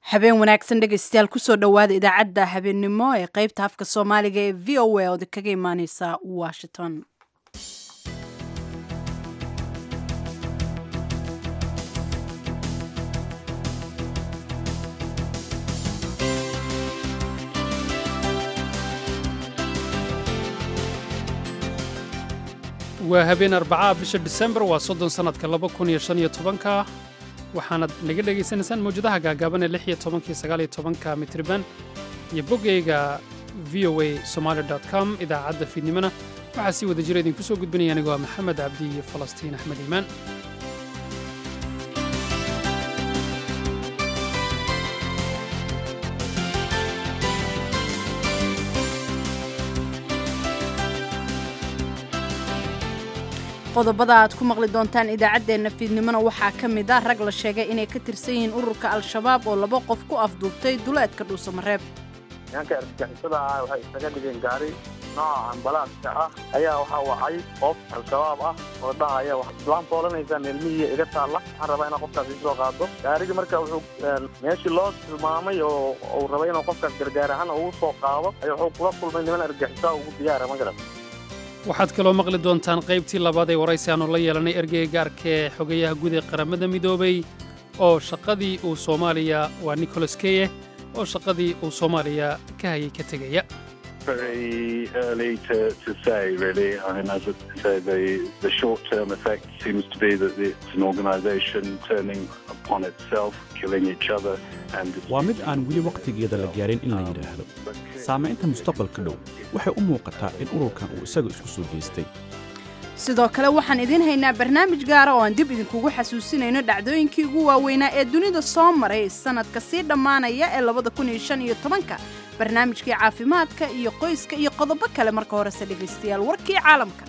habeen wanaagsan dhegaystayaal kusoo dhowaada idaacadda habeennimo ee qaybta afka soomaaliga ee v o a ood kaga imaaneysa washington waa habeen arbacaa bisha disembar waa soddon sannadka laba kun iyo shan iyo tobanka waxaanaad naga dhegaysanaysaan mawjadaha gaagaaban ee lix iyo tobanka iyo sagaal iyo tobanka mitriban iyo boggayga v o a somaali com idaacadda fiidnimona waxaa sii wada jira idinku soo gudbinaya anigoo ah maxamed cabdi iyo falastiin axmed iimaan qodobada aad ku maqli doontaan idaacaddeenna fiidnimona waxaa ka mid ah rag la sheegay inay ka tirsan yihiin ururka al-shabaab oo laba qof ku afduubtay duleedka dhuusamareeb nimanka argagixisada ah waxay isaga dhigeen gaari nooca ambalaadka ah ayaa waxaa wacay qof al-shabaab ah oo dhahaya waan foolanaysaa meelmihii iga taalla waxaan rabaa inaa qofkaas isoo qaado gaarigii marka wuxuu meeshii loo tilmaamay oo uu rabay inuu qofkaas gargaar ahaan ugu soo qaado ayaa wuxuu kula kulmay niman argagixisaa ugu diyaara ma garan waxaad kaloo maqli doontaan qaybtii labaad ee waraysi aanu la yeelanay ergeyga gaarka ee xogayaha guud ee qaramada midoobay oo shaqadii uu soomaaliya waa nicholas keye oo shaqadii uu soomaaliya ka hayay ka tegaya very early to, to say, really. I mean, as I say, the, the short-term effect seems to be that it's an organisation turning upon itself, killing each other, and waa mid aan weli wakhtigeeda la gaarin in la yidhaahdo saamaynta mustaqbalka dhow waxay u muuqataa in ururkan uu isaga isku soo jeestay sidoo kale waxaan idiin haynaa barnaamij gaara oo aan dib idinkugu xasuusinayno dhacdooyinkii ugu waaweynaa ee dunida soo maray sanadka sii dhammaanaya ee labada kun iyo shan iyo tobanka barnaamijkii caafimaadka iyo qoyska iyo qodobo kale marka horese dhegaystayaal warkii caalamka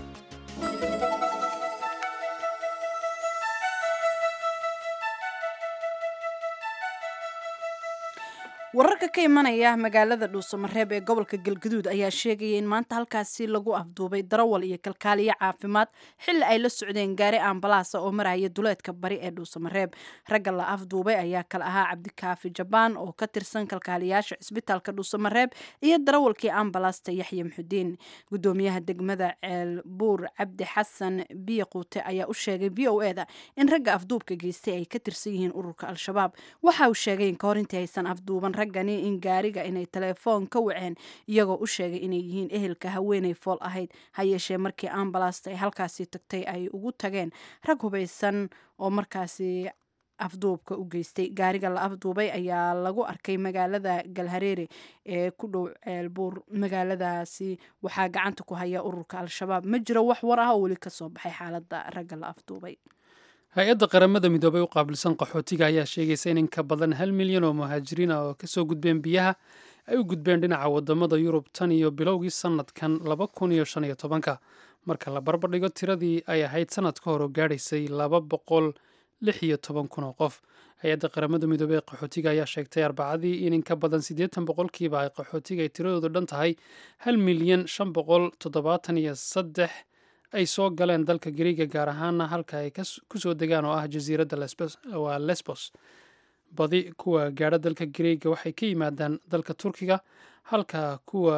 wararka ka imanaya magaalada dhuusamareeb ee gobolka galgaduud ayaa sheegaya in maanta halkaasi lagu afduubay darawal iyo kalkaaliyo caafimaad xilli ay la socdeen gaari ambalaasa oo maraya duleedka bari ee dhuusamareeb ragga la afduubay ayaa kale ahaa cabdikaafi jabaan oo ka tirsan kalkaaliyaasha cisbitaalka dhuusamareeb iyo darawalkii ambalaasta yaxya muxudiin gudoomiyaha degmada ceelbuur cabdi xasan biyaquute ayaa u sheegay v o eda in ragga afduubka geystay ay ka tirsan yihiin ururka al-shabaab waxa uu sheegay in kahor intii aysan afduuban raggani in gaariga inay telefoon ka waceen iyagoo u sheegay inay yihiin ehelka haweenay fool ahayd ha yeeshee markii ambalaasta ay halkaasi tagtay ay ugu tageen rag hubaysan oo markaasi afduubka u geystay gaariga la afduubay ayaa lagu arkay magaalada galhareere ee ku dhow ceelbuur magaaladaasi waxaa gacanta ku haya ururka al-shabaab ma jiro wax war ah oo weli kasoo baxay xaaladda ragga la afduubay hay-adda qaramada midoobay u qaabilsan qaxootiga ayaa sheegaysa in in ka badan hal milyan oo muhaajiriin ah oo kasoo gudbeen biyaha ay u gudbeen dhinaca wadamada yurub tan iyo bilowgii sanadkan laba kun iyo shan iyo tobanka marka la barbardhigo tiradii ay ahayd sanad ka hor oo gaadhaysay laba boqol lix iyo toban kun oo qof hay-adda qaramada midoobey ee qaxootiga ayaa sheegtay arbacadii in in ka badan siddeetan boqolkiiba ay qaxootiga ay tiradoodu dhan tahay hal milyan shan boqol toddobaatan iyo saddex ay soo galeen dalka gariiga gaar ahaana halka ay ku soo degaan oo ah jasiiradda waa lesbos badi kuwa gaadha dalka gariiga waxay ka yimaadaan dalka turkiga halka kuwa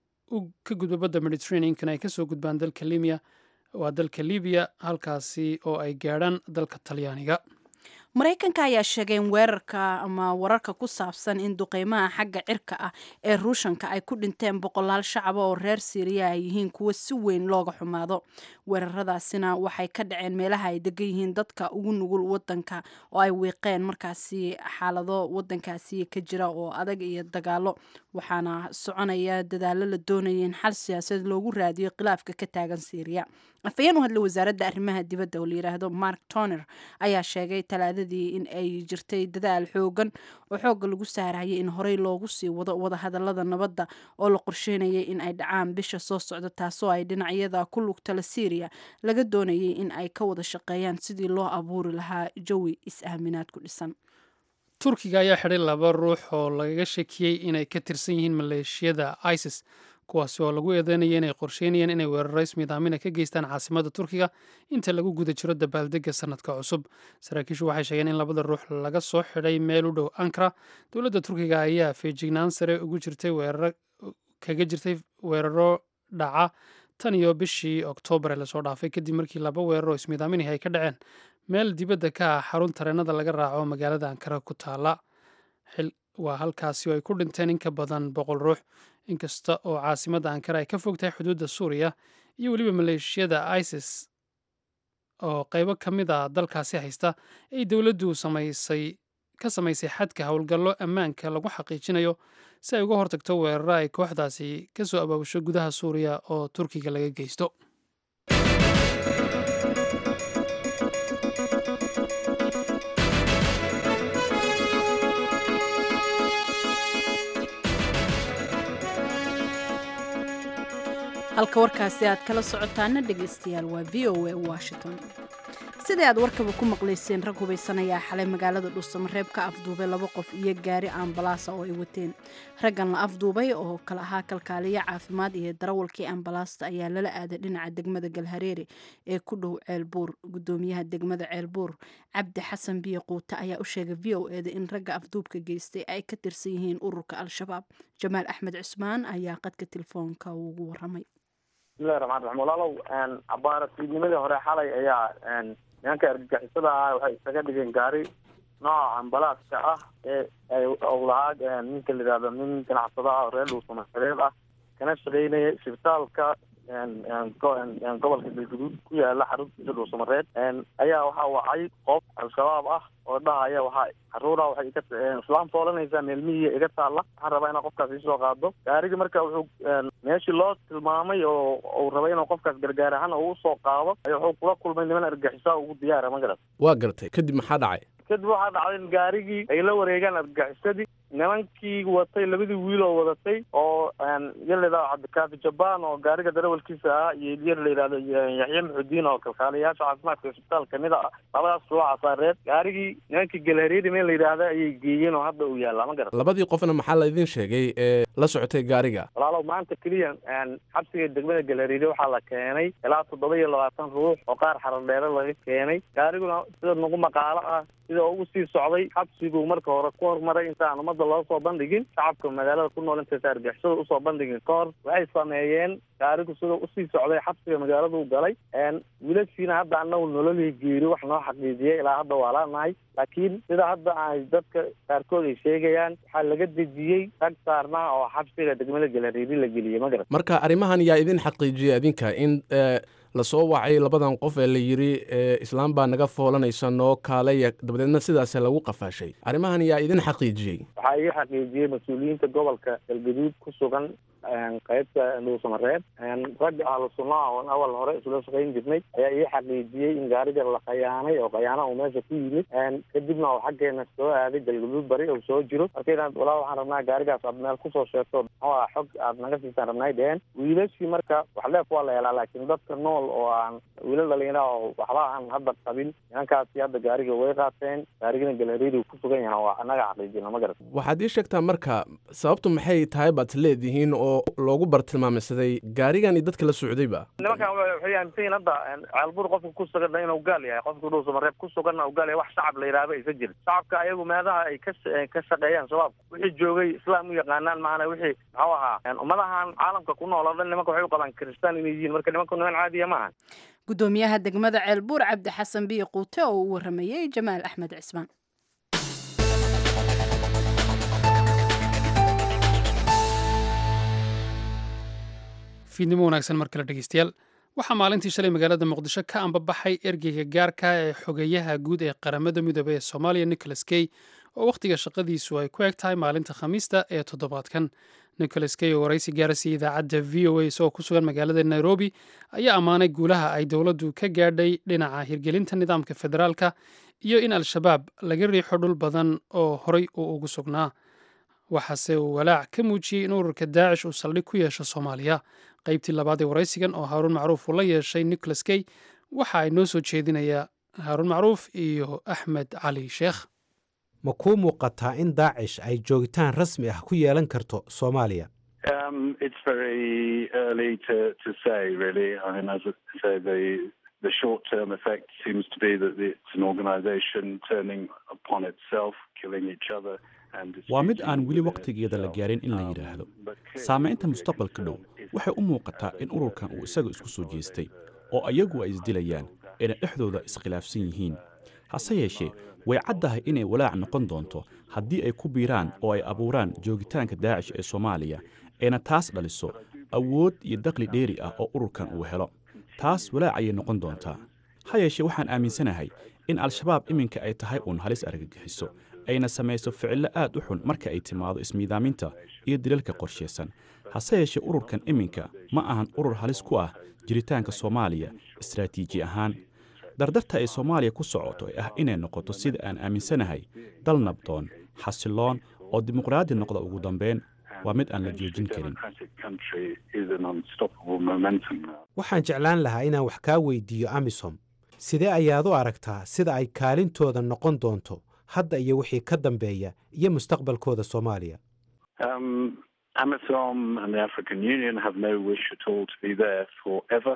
ka gudba badda mediterraneankan ay kasoo gudbaan dalka libiya waa dalka libiya halkaasi oo ay gaadhaan dalka talyaaniga maraykanka ayaa sheegay in weerarka ama wararka ku saabsan in duqeymaha xagga cirka ah ee ruushanka ay ku dhinteen boqolaal shacaba oo reer siiriya ay yihiin kuwo si weyn looga xumaado weeraradaasina waxay ka dhaceen meelaha ay degan yihiin dadka ugu nugul wadanka oo ay wiiqeen markaasi xaalado wadankaasi ka jira oo adag iyo dagaalo waxaana soconaya dadaalo la doonaya in xal siyaasadeed loogu raadiyo khilaafka ka taagan siiriya afhayeen u hadlay wasaaradda arrimaha dibadda oo la yidhaahdo mark toner ayaa sheegay talaadadii in ay jirtay dadaal xoogan oo xoogga lagu saarayay in horey loogu sii wado wadahadalada nabadda oo la qorsheynayay in ay dhacaan bisha soo socda taasoo ay dhinacyada ku lugtala syriya laga doonayay in ay ka wada shaqeeyaan sidii loo abuuri lahaa jawi is-aaminaad ku dhisan turkiga ayaa xidhay laba ruux oo lagaga shakiyey inay ka tirsan yihiin maleeshiyada isis kuwaasi oo lagu eedeynaya inay qorsheynayeen inay weeraro ismiidaamina ka geystaan caasimadda turkiga inta lagu guda jiro dabaaldega sanadka cusub saraakiishu waxay sheegeen in labada ruux laga soo xidhay meel u dhow ankara dowladda turkiga ayaa feejignaan sare ugu jirtay weeraro kaga jirtay weeraro dhaca tan iyo bishii oktoobar ee lasoo dhaafay kadib markii laba weeraroo ismiidaaminih ay ka dhaceen meel dibadda ka ah xarun tareenada laga raaco magaalada ankara ku taala waa halkaasi oo ay ku dhinteen in ka badan boqol ruux inkasta oo caasimadda ankara ay ka fog tahay xuduudda suuriya iyo weliba maleeshiyada isis oo qaybo ka mid a dalkaasi haysta ay dowladdu samaysay ka samaysay xadka howlgallo ammaanka lagu xaqiijinayo si ay uga hortagto weeraro ay kooxdaasi ka soo abaabusho gudaha suuriya oo turkiga laga geysto halka warkaasi aad kala socotaana dhegaystayaal waa v o a washington sidai aad warkaba ku maqlayseen rag hubaysanayaa xalay magaalada dhuusamareeb ka afduubay laba qof iyo gaari ambalaasa oo ay wateen raggan la afduubay oo kala ahaa kalkaaliyo caafimaad iyo darawalkii ambalaasta ayaa lala aaday dhinaca degmada galhareere ee ku dhow ceelbuur gudoomiyaha degmada ceelbuur cabdi xasan biyo quute ayaa u sheegay v o eda in ragga afduubka geystay ay ka tirsan yihiin ururka al-shabaab jamaal axmed cusmaan ayaa qadka telefoonka ugu waramay bismillahi raxmaan raxiim walaalow abaaratiidnimadii hore xalay ayaa nimanka argagixisada ah waxay isaga dhigeen gaari nooca ambalaaska ah ee ay lahaa ninka la yihahdo nin ganacsada ah oo reer dhuusamareeb ah kana shaqeynaya isbitaalka gobolka galguduud ku yaala xaruntiisa dhuusamareeb ayaa waxaa wacay qof al-shabaab ah oo dhahaya waxaa caruura waxay ka islaam foolanaysaa meelmihiiya iga taalla waxaan rabaa inaa qofkaas isoo qaado gaarigi marka wuxuu meeshii loo tilmaamay oo uu rabay inuu qofkaas gargaar ahaan uu usoo qaado ay wuxuu kula kulmay niman argaxisaa ugu diyaara ma garat waa gartay kadib maxaa dhacay kadib waxaa dhacday in gaarigii ay la wareegaan argaxisadii nimankii watay labadii wiil oo wadatay oo yar layidhahdo cabdikaafi jabaan oo gaariga darawalkiisa ah iyo yar la yidhahdo yaxye maxudiin oo kalkaaliyayaasha caafimaadka isbitaal kamid a labadaas ruuxa reer gaarigii nimankii galhareeri meel la yidhaahda ayay geeyeen oo hadda uu yaallaa ma garan labadii qofna maxaa la idin sheegay ee la socotay gaariga walaalow maanta keliya xabsiga degmada galhareeri waxaa la keenay ilaa toddoba iyo labaatan ruux oo qaar xaradheere laga keenay gaariguna sida nagu maqaalo ah sida ugu sii socday xabsiguu marka hore ku hormaray intaan ummadda loo soo bandhigin shacabka magaalada ku nool intaysa argixisada usoo bandhigin ka hor waxay sameeyeen gaarigu sida usii socday xabsiga magaaladuu galay wiilashiina hadda anagu nololii geeri wax noo xaqiijiyay ilaa hadda waa laanahay laakiin sida hadda ay dadka qaarkood ay sheegayaan waxaa laga dejiyey rag saarnaa oo xabsiga degmada galhareeri la geliyey ma garan marka arrimahan yaa idin xaqiijiyay adinka in lasoo wacay labadan qof ee la yidhi islaam baa naga foolanaysa noo kaalaya dabadeedna sidaas lagu qafaashay arrimahan yaa idin xaqiijiyey waxaa ii xaqiijiyey mas-uuliyiinta gobolka galgaduud ku sugan qaybta dhuusamareeb ragga ahlu sunnaha oon awal hore isula shaqayn jirnay ayaa ii xaqiijiyey in gaariga la khayaanay oo khayaana uu meesha ku yimid kadibna oo xaggeena soo aaday galgaduud bari oo soo jiro marka inaad walaa waxaan rabnaa gaarigaas aad meel kusoo sheegto muxuu ah xog aad naga siisaan rabnay dheheen wiilashii marka wax leef waa la helaa laakiin dadka nool oo aan wiilal dhalinyara oo waxba aan hadda qabin nimankaasi hadda gaariga way qaateen gaarigina galhareeri ku sugan yahan waa annaga xaqiijina ma garat waxaad ii sheegtaa marka sababtu maxay tahay baad leedihiin oo loogu bartilmaameysaday gaarigan iyo dadka la socdayba nimankan waxay aaminsan yihin hadda ceelbur qofka ku suganna inuu gaal yahay qofka dhuusamareeb ku suganna uu gaal yahay wax shacab la yidhaahdo aysa jirin shacabka ayagu meelaha ay ka ka shaqeeyaan shabaabka wixii joogay islaam u yaqaanaan maana wixii muxuu ahaa ummadahan caalamka ku nool oo dhan nimanka waxay u qabaan kiristaan inay yihiin marka nimanku niman caadiya maaha gudoomiyaha degmada ceelbuur cabdi xasan biyo quute oo uu waramayey jamaal axmed cismaan fiidnimo wanaagsan mar kale dhegeystayaal waxaa maalintii shalay magaalada muqdisho ka ambabaxay ergeyga gaarka ee xogeeyaha guud ee qaramada midoobey ee soomaaliya nicholas key oo wakhtiga shaqadiisu ay ku eg tahay maalinta khamiista ee toddobaadkan nicholas key oo waraysi gaarasiiya idaacadda v o a isagoo ku sugan magaalada nairobi ayaa ammaanay guulaha ay dowladdu ka gaadhay dhinaca hirgelinta nidaamka federaalka iyo in al-shabaab laga riixo dhul badan oo horay uu ugu sugnaa waxaase uu walaac ka muujiyey in ururka daacish uu saldhig ku yeesho soomaaliya qaybtii labaad ee waraysigan oo haaruun macruuf uu la yeeshay nicholas key waxa ay noo soo jeedinayaa haaruun macruuf iyo axmed cali sheekh ma kuu muuqataa in daacish ay joogitaan rasmi ah ku yeelan karto soomaaliya Um, it's very early to, to say, really. I mean, as I say, the the short-term effect seems to be that it's an organisation turning upon itself, killing each other. waa mid aan weli wakhtigeeda la gaarin in la yidhaahdo saamaynta mustaqbalka dhow waxay u muuqataa in ururkan uu isaga isku soo jeestay oo ayagu ay isdilayaan ayna dhexdooda iskhilaafsan yihiin hase yeeshee way caddahay inay walaac noqon doonto haddii ay ku biiraan oo ay abuuraan joogitaanka daacish ee soomaaliya ayna taas dhaliso awood iyo daqli dheeri ah oo ururkan uu helo taas walaac ayay noqon doontaa ha yeeshee waxaan aaminsanahay in al-shabaab iminka ay tahay uun halis argagixiso ayna samayso ficillo aad u xun marka ay timaado ismiidaaminta iyo dilalka qorshaysan hase yeeshee ururkan iminka ma ahan urur halis ku ah jiritaanka soomaaliya istaraatiiji ahaan dardarta ay soomaaliya ku socoto ee ah inay noqoto sida aan aaminsanahay dal nabdoon xasiloon oo dimuqraadi noqda ugu dambeyn waa mid aan la joojin karin waxaan jeclaan lahaa inaan wax kaa weydiiyo amisom sidee ayaad u aragtaa sida ay kaalintooda noqon doonto hadda iyo wixii ka dambeeya iyo mustaqbalkooda soomaaliya AMISOM and the African Union have no wish at all to be there forever.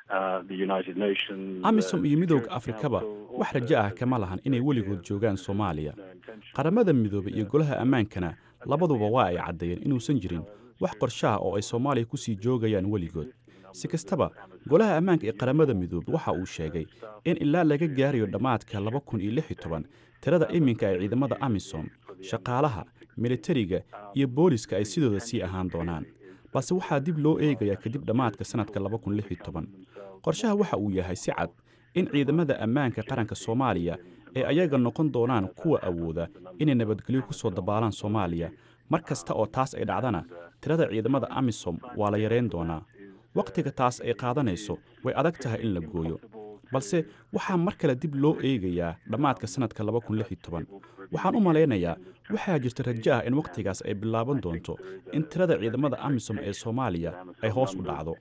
amisom iyo midowda afrikaba wax rajo ah kama lahan inay weligood joogaan soomaaliya qaramada midoobay iyo golaha ammaankana labaduba waa ay caddeeyeen inuusan jirin wax qorshaha oo ay soomaaliya ku sii joogayaan weligood si kastaba golaha ammaanka ee qaramada midoobey waxa uu sheegay in ilaa laga gaarayo dhammaadka laba kun iyo lix iyo toban tirada iminka ee ciidamada amisom shaqaalaha militariga iyo booliska ay sidooda sii ahaan doonaan balse waxaa dib loo eegayaa kadib dhammaadka sannadka laba kun lix iyo toban qorshaha waxa uu yahay si cad in ciidamada ammaanka qaranka soomaaliya ee ayaga noqon doonaan kuwa awooda inay nabadgelyo ku soo dabaalaan soomaaliya mar kasta oo taas ay dhacdana tirada ciidamada amisom waa la yarayn doonaa wakhtiga taas ay qaadanayso way adag tahay in la gooyo balse waxaa mar kale dib loo eegayaa dhammaadka sannadka laba kun lix iyo toban waxaan u malaynayaa waxaa jirta rajo ah in wakhtigaas ay bilaaban doonto in tirada ciidamada amisom ee soomaaliya ay hoos u dhacdo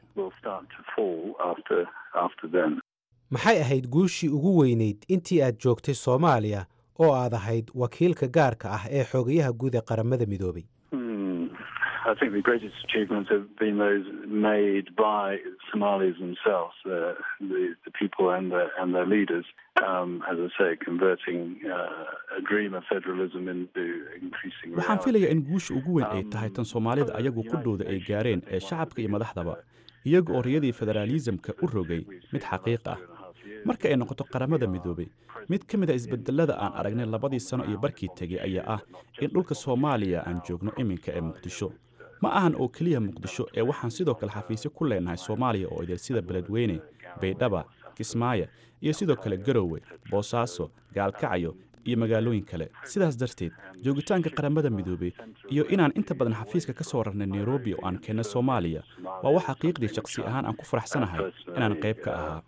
maxay ahayd guushii ugu weynayd intii aad joogtay soomaaliya oo aad ahayd wakiilka gaarka ah ee xoogayaha guud ee qaramada midoobay I think the greatest achievements have been those made by Somalis themselves, uh, the, the people and, the, and their leaders, um, as I say, converting uh, a dream of federalism into increasing waxaan filaya in guusha ugu weyn ay tahay tan soomaalida ayagu qudhooda ay gaareen ee shacabka iyo madaxdaba iyaga oo riyadii federaalisamka u rogay mid xaqiiq ah marka ay noqoto qaramada midoobey mid ka mid a isbedelada aan aragnay labadii sano iyo barkii tegey ayaa ah in dhulka soomaaliya aan joogno iminka ee muqdisho ma ahan oo keliya muqdisho ee waxaan sidoo kale xafiisyo ku leenahay soomaaliya oo idil sida beledweyne baydhaba kismaayo iyo sidoo kale garowe boosaaso gaalkacyo iyo magaalooyin kale sidaas darteed joogitaanka qaramada midoobey iyo inaan inta badan xafiiska ka soo rarnay nairobi oo aan keenna soomaaliya waa wax xaqiiqdii shakhsi ahaan aan ku faraxsanahay inaan qayb ka ahaa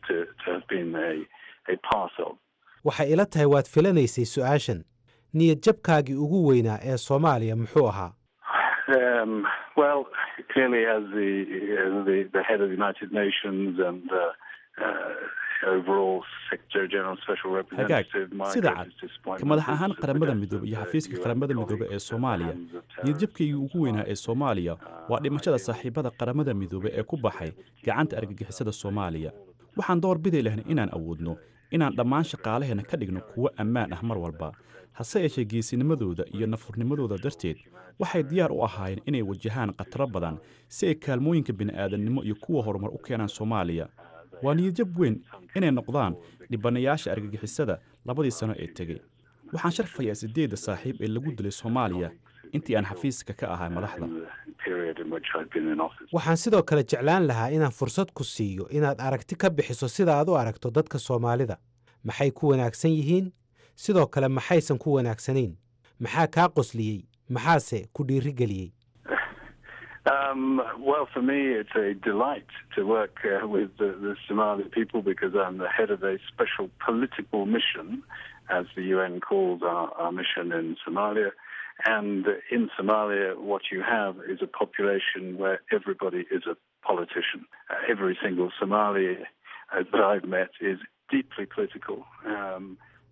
waxay ila tahay waad filanaysay su'aashan niyad jabkaagii ugu weynaa ee soomaaliya muxuu ahaa Um, well, clearly, as the, uh, the the head of the United Nations and uh, uh, overall Secretary General Special Representative, my sida cad greatest disappointment ka madax ahaan is qaramada the midoobey iyo death of xafiiska the qaramada UN midoobey ee colleagues soomaaliya at the hands of niyadjabkaygii terrorists. ugu weynaa ee soomaaliya waa dhimashada saaxiibada qaramada midoobey ee ku baxay gacanta argagixisada soomaaliya waxaan door bidi lahayn inaan awoodno inaan dhammaan shaqaalaheenna ka dhigno kuwo ammaan ah mar walba hase yeeshee geesinimadooda iyo nafurnimadooda darteed waxay diyaar u ahaayeen inay wajahaan khataro badan si ay kaalmooyinka bini'aadannimo iyo kuwa horumar u keenaan soomaaliya waa niyadjab weyn inay noqdaan dhibanayaasha argagixisada labadii sano ee tegey waxaan sharfayaa siddeedda saaxiib ee lagu dilay soomaaliya intii aan xafiiska ka ahay madaxda the period in which I've been in office. waxaan sidoo kale jeclaan lahaa inaan fursad ku siiyo inaad aragti ka bixiso sida aad u aragto dadka soomaalida maxay ku wanaagsan yihiin sidoo kale maxaysan ku wanaagsanayn maxaa kaa qosliyey maxaase ku dhiirigeliyey Um, well, for me, it's a delight to work uh, with the, the Somali people because I'm the head of a special political mission, as the UN calls our, our mission in Somalia. And in Somalia, what you have is a population where everybody is a politician. Uh, every single Somali uh, that I've met is deeply political. Um,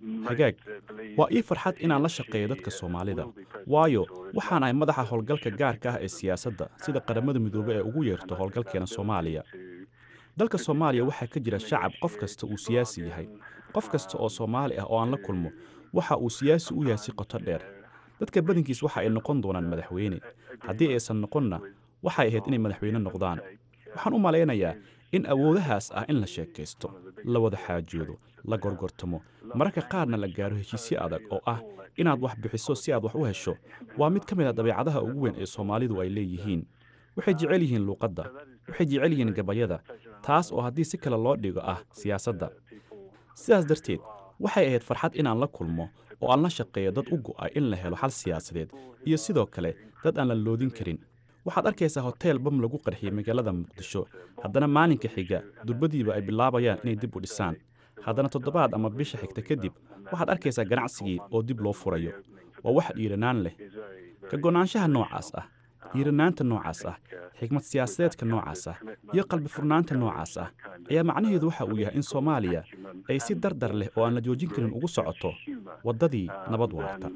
hagaag waa ii farxad inaan la shaqeeyo dadka soomaalida waayo waxaan ahay madaxa howlgalka gaarka ah ee siyaasadda sida qaramada midoobey ee ugu yeerto howlgalkeena soomaaliya dalka soomaaliya waxaa ka jira shacab qof kasta uu siyaasi yahay qof kasta oo soomaali ah oo aan la kulmo waxa uu siyaasi u yahay si qoto dheer dadka badankiis waxa ay noqon doonaan madaxweyne haddii aysan noqonna waxay ahayd inay madaxweyne noqdaan waxaan u malaynayaa in awoodahaas ah in la sheekaysto la wada xaajoodo la gorgortamo mararka qaarna la gaaro heshiisyo adag oo ah inaad wax bixiso si aad wax u hesho waa mid ka mid a dabeecadaha ugu weyn ee soomaalidu ay leeyihiin waxay jecel yihiin luuqadda waxay jecel yihiin gabayada taas oo haddii si kale loo dhigo ah siyaasadda sidaas darteed waxay ahayd farxad inaan la kulmo oo aan la shaqeeyo dad u go'ay in la helo xal siyaasadeed iyo sidoo kale dad aan la loodin karin waxaad arkaysaa hoteel bam lagu qarxiyey magaalada muqdisho haddana maalinka xiga durbadiiba ay bilaabayaan inay dib u dhisaan haddana toddobaad ama bisha xigta kadib waxaad arkaysaa ganacsigii oo dib loo furayo waa wax dhiiranaan leh ka go'naanshaha noocaas ah dhiiranaanta noocaas ah xikmad siyaasadeedka noocaas ah iyo qalbi furnaanta noocaas ah ayaa macnaheedu waxa uu yahay in soomaaliya ay si dardar leh oo aan la joojin karin ugu socoto waddadii nabad waarta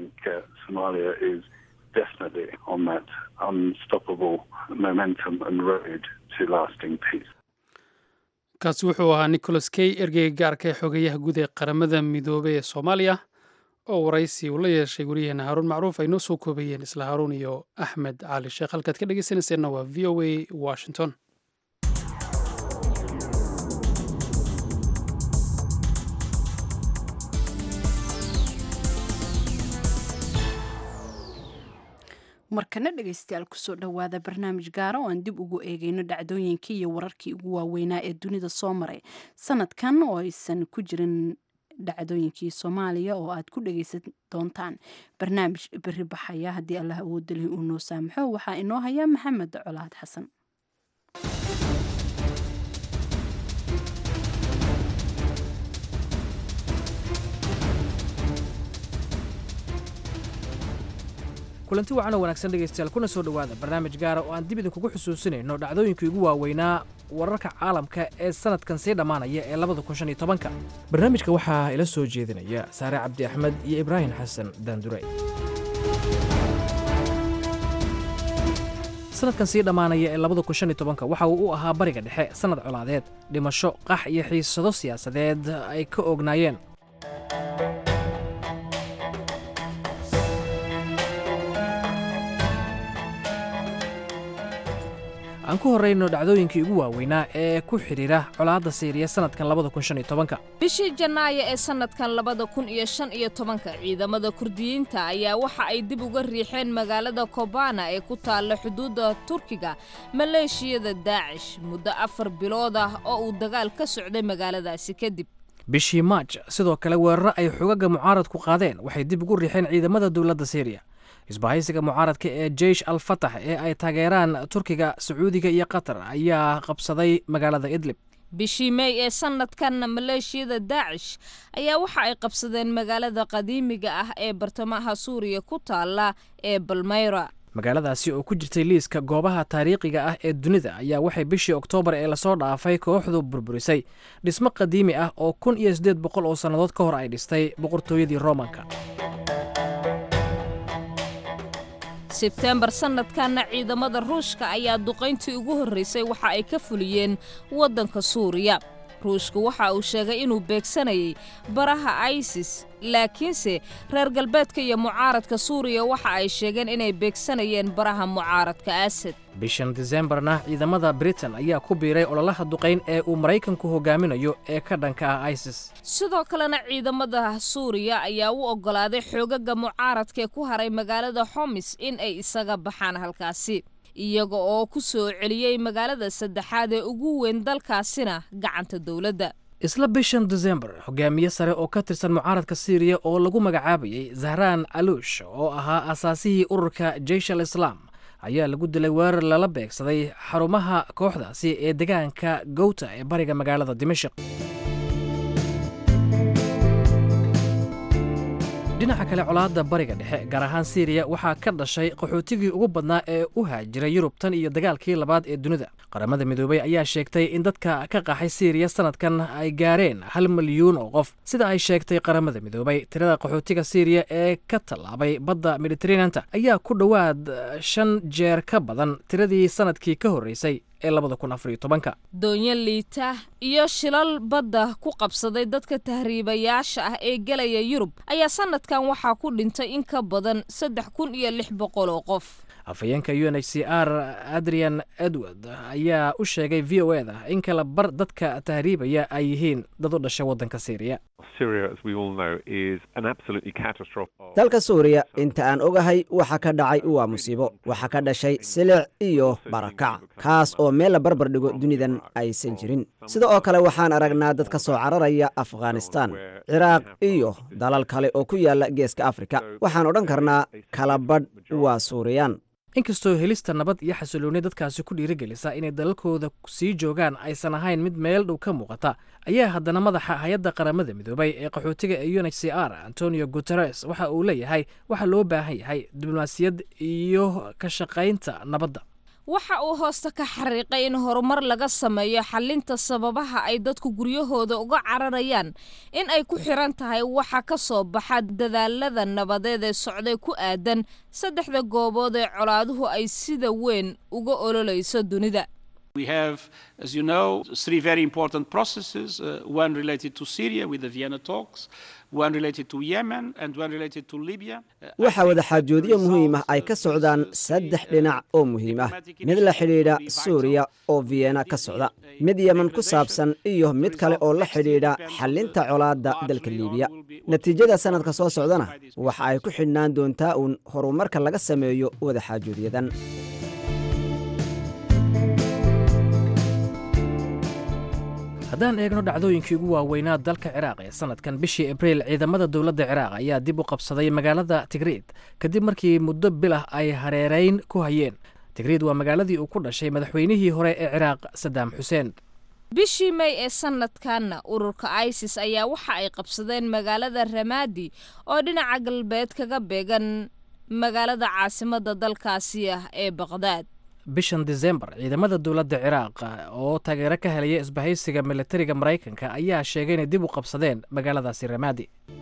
definitely on that unstoppable momentum and road to lasting peace. kaasi wuxuu ahaa nicholas key ergeyga gaarka ee xogeyaha guud ee qaramada midoobey ee soomaaliya oo waraysi uu la yeeshay waryaheena haaruun macruuf ay noo soo koobayeen isla haaruun iyo axmed cali sheekh halkaad ka dhegeysanayseena waa v o a washington markana dhegaystayaal kusoo dhowaada barnaamij gaara oo aan dib ugu eegeyno dhacdooyinkii iyo wararkii ugu waaweynaa ee dunida soo maray sanadkan oo aysan ku jirin dhacdooyinkii soomaaliya oo aad ku dhegaysan doontaan barnaamij beri baxaya haddii allah awoodalihi uu noo saamaxo waxaa inoo haya maxamed colaad xasan kulanti wacan oo wanaagsan dhegaystayaal kuna soo dhowaada barnaamij gaara oo aan dib idinkugu xusuusinayno dhacdooyinkii ugu waaweynaa wararka caalamka ee sanadkan sii dhammaanaya ee labada kun shan iyo tobanka barnaamijka waxaa ila soo jeedinaya saare cabdi axmed iyo ibraahim xasan daandure sanadkan sii dhammaanaya ee labada kun shan iyo tobanka waxa uu u ahaa bariga dhexe sannad colaadeed dhimasho qax iyo xiisado siyaasadeed ay ka ognaayeen aan ku horrayno dhacdooyinkii ugu waaweynaa ee ku xidhiira colaadda siiriya sannadkan labada kun shan iyo tobanka bishii janaayo ee sannadkan labada kun iyo shan iyo tobanka ciidamada kurdiyiinta ayaa waxa ay dib uga riixeen magaalada kobana ee ku taalla xuduudda turkiga maleeshiyada daacish muddo afar bilood ah oo uu dagaal ka socday magaaladaasi kadib bishii maaj sidoo kale weeraro ay xogaga mucaaradku qaadeen waxay dib ugu riixeen ciidamada dowladda siiriya isbahaysiga mucaaradka ee jeish al fatax ee ay taageeraan turkiga sacuudiga iyo qatar ayaa qabsaday magaalada idlib bishii mey ee sannadkan maleeshiyada daacish ayaa waxa ay qabsadeen magaalada qadiimiga ah ee bartamaha suuriya ku taalla ee balmayra magaaladaasi oo ku jirtay liiska goobaha taariikhiga ah ee dunida ayaa waxay bishii oktoobar ee lasoo dhaafay kooxdu burburisay dhismo qadiimi ah oo kun iyo siddeed boqol oo sannadood ka hor ay dhistay boqortooyadii roomanka sebteembar sannadkanna ciidamada ruushka ayaa duqayntii ugu horraysay waxa ay ka fuliyeen waddanka suuriya ruushku waxa uu sheegay inuu beegsanayay baraha isis laakiinse reer galbeedka iyo mucaaradka suuriya waxa ay sheegeen inay beegsanayeen baraha mucaaradka asad bishan disembarna ciidamada britain ayaa ku biiray ololaha duqayn ee uu maraykanku hogaaminayo ee ka dhanka ah isis sidoo kalena ciidamada suuriya ayaa u oggolaaday xoogaga mucaaradka ee ku haray magaalada xomis in ay isaga baxaan halkaasi iyaga oo ku soo celiyey magaalada saddexaad ee ugu weyn dalkaasina gacanta dowladda isla bishan desembar hogaamiye sare oo ka tirsan mucaaradka siiriya oo lagu magacaabayey zahraan aluush oo ahaa asaasihii ururka jeish al islaam ayaa lagu dilay weerar lala beegsaday xarumaha kooxdaasi ee degaanka gowta ee bariga magaalada dimashik dhinaca kale colaadda bariga dhexe gaar ahaan siiriya waxaa ka dhashay qaxootigii ugu badnaa ee u haajiray yurub tan iyo dagaalkii labaad ee dunida qaramada midoobey ayaa sheegtay in dadka ka qaxay siiriya sanadkan ay gaareen hal milyuun oo qof sida ay sheegtay qaramada midoobey tirada qaxootiga siiriya ee ka tallaabay badda mediteraneanta ayaa ku dhowaad shan jeer ka badan tiradii sanadkii ka horreysay ee labada kun afariyo tobanka doonyo liita iyo shilal badda ku qabsaday dadka tahriibayaasha ah ee gelaya yurub ayaa sanadkan waxaa ku dhintay in ka badan saddex kun iyo lix boqol oo qof afhayeenka u n h c r adrian edward ayaa u sheegay v o eda in kala bar dadka tahriibaya ay yihiin dad u dhashay waddanka syriya dalka suuriya inta aan ogahay waxa ka dhacay waa musiibo waxaa ka dhashay silic iyo barakac kaas oo meel la barbar dhigo dunidan aysan jirin sida oo kale waxaan aragnaa dad ka soo cararaya afghanistan ciraaq iyo dalal kale oo ku yaala geeska afrika waxaan odhan karnaa kala badh waa suuriyaan inkastoo helista nabad iyo xasilooni dadkaasi ku dhiirigelisa inay dalalkooda sii joogaan aysan ahayn mid meel dhow ka muuqata ayaa haddana madaxa hay-adda qaramada midoobay ee qaxootiga ee u n h c r antonio guteres waxa uu leeyahay waxaa loo baahan yahay diblomaasiyad iyo ka shaqaynta nabadda waxa uu hoosta ka xariiqay in horumar laga sameeyo xalinta sababaha ay dadku guryahooda uga cararayaan in ay ku xiran tahay waxa ka soo baxa dadaalada nabadeed ee socday ku aadan saddexda goobood ee colaaduhu ay sida weyn uga ololayso dunida We have, as you know, three very important processes uh, one related to Syria with the Vienna talks, one related to Yemen, and one related to Libya. waxaa wadaxaajoodyo muhiim ah ay ka socdaan saddex dhinac oo muhiim ah mid la xidhiidha suuriya oo vienna ka socda mid yemen ku saabsan iyo mid kale oo la xidhiidha xallinta colaadda dalka liibiya natiijada sannadka soo socdana waxa ay ku xidhnaan doontaa uun horumarka laga sameeyo wadaxaajoodyadan haddaan eegno dhacdooyinkii ugu waaweynaa dalka ciraaq ee sanadkan bishii abriil ciidamada dowladda ciraaq ayaa dib u qabsaday magaalada tigriid kadib markii muddo bilah ay hareerayn ku hayeen tigriid waa magaaladii uu ku dhashay madaxweynihii hore ee ciraaq sadaam xuseen bishii may ee sanadkanna ururka isis ayaa waxa ay qabsadeen magaalada ramaadi oo dhinaca galbeed kaga beegan magaalada caasimadda dalkaasi ah ee baqdaad bishan disembar ciidamada dowladda ciraaq oo taageero ka helaya isbahaysiga militariga maraykanka ayaa sheegay inay dib u qabsadeen magaaladaasi ramaadi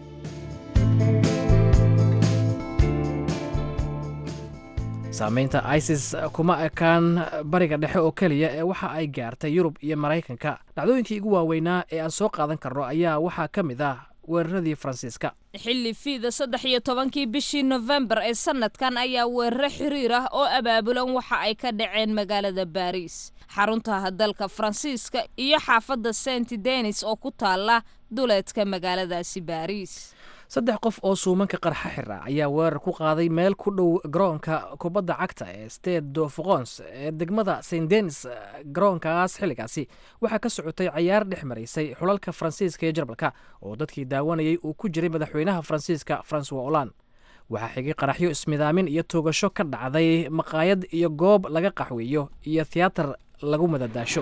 saamaynta isis kuma ekaan bariga dhexe oo keliya ee waxa ay gaartay yurub iyo maraykanka dhacdooyinkii ugu waaweynaa ee aan soo qaadan karno ayaa waxaa ka mid ah weeraradii faransiiska xilli fiida saddex iyo tobankii bishii nofembar ee sanadkan ayaa weeraro xiriir ah oo abaabulan waxa ay ka dhaceen magaalada baariis xarunta dalka faransiiska iyo xaafadda saint denis oo ku taala duleedka magaaladaasi baariis saddex qof oo suumanka qarxa xira ayaa weerar ku qaaday meel ku dhow garoonka kubadda cagta ee state do foqons ee degmada saint denis garoonkaas xilligaasi waxaa ka socotay cayaar dhex maraysay xulalka faransiiska iyo jarmalka oo dadkii daawanayay uu ku jiray madaxweynaha faransiiska francois olan waxaa xigay qaraxyo ismidaamin iyo toogasho ka dhacday maqaayad iyo goob laga qaxweeyo iyo tiyaatar lagu madadaasho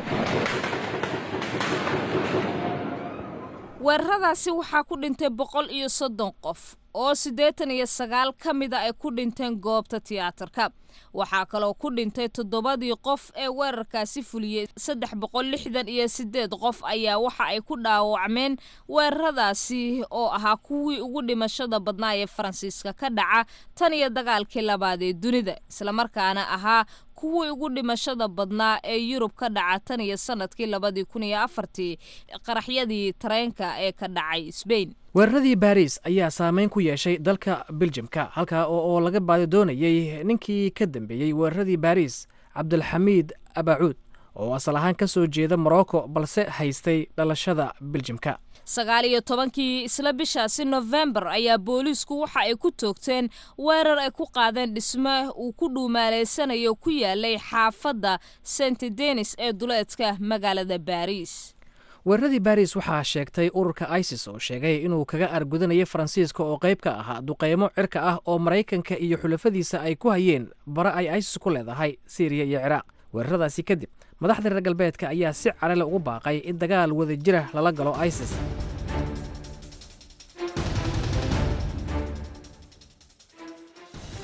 weeraradaasi waxaa ku dhintay boqol iyo soddon qof oo siddeetan iyo sagaal ka mida ay ku dhinteen goobta tiyaatarka waxaa kaloo ku dhintay toddobadii qof ee weerarkaasi fuliyey saddex boqol lixdan iyo siddeed qof ayaa waxa ay ku dhaawacmeen weeraradaasi oo ahaa kuwii ugu dhimashada badnaa ee faransiiska ka dhaca tan iyo dagaalkii labaad ee dunida islamarkaana ahaa kuwii ugu dhimashada badnaa ee yurub ka dhaca tan iyo sanadkii labadii kun iyo afartii qaraxyadii tareenka ee ka dhacay sbain weeraradii baariis ayaa saameyn ku yeeshay dalka beljimka halkaa oo laga baadi doonayey ninkii ka dambeeyey weeraradii baariis cabdulxamiid abacuud oo asal ahaan ka soo jeeda morocco balse haystay dhalashada beljimka sagaal iyo tobankii isla bishaasi nofembar ayaa booliisku waxa ay ku toogteen weerar ay ku qaadeen dhisme uu ku dhuumaaleysanayo ku yaalay xaafadda saint denis ee duleedka magaalada baariis weeraradii baris waxaa sheegtay ururka isis oo sheegay inuu kaga argudanayay faransiiska oo qayb ka ahaa duqeymo cirka ah oo maraykanka iyo xulafadiisa ay ku hayeen bare ay isis ku leedahay syriya iyo ciraaq weeraradaasi kadib madaxda reer galbeedka ayaa si carale ugu baaqay in dagaal wadajira lala galo isis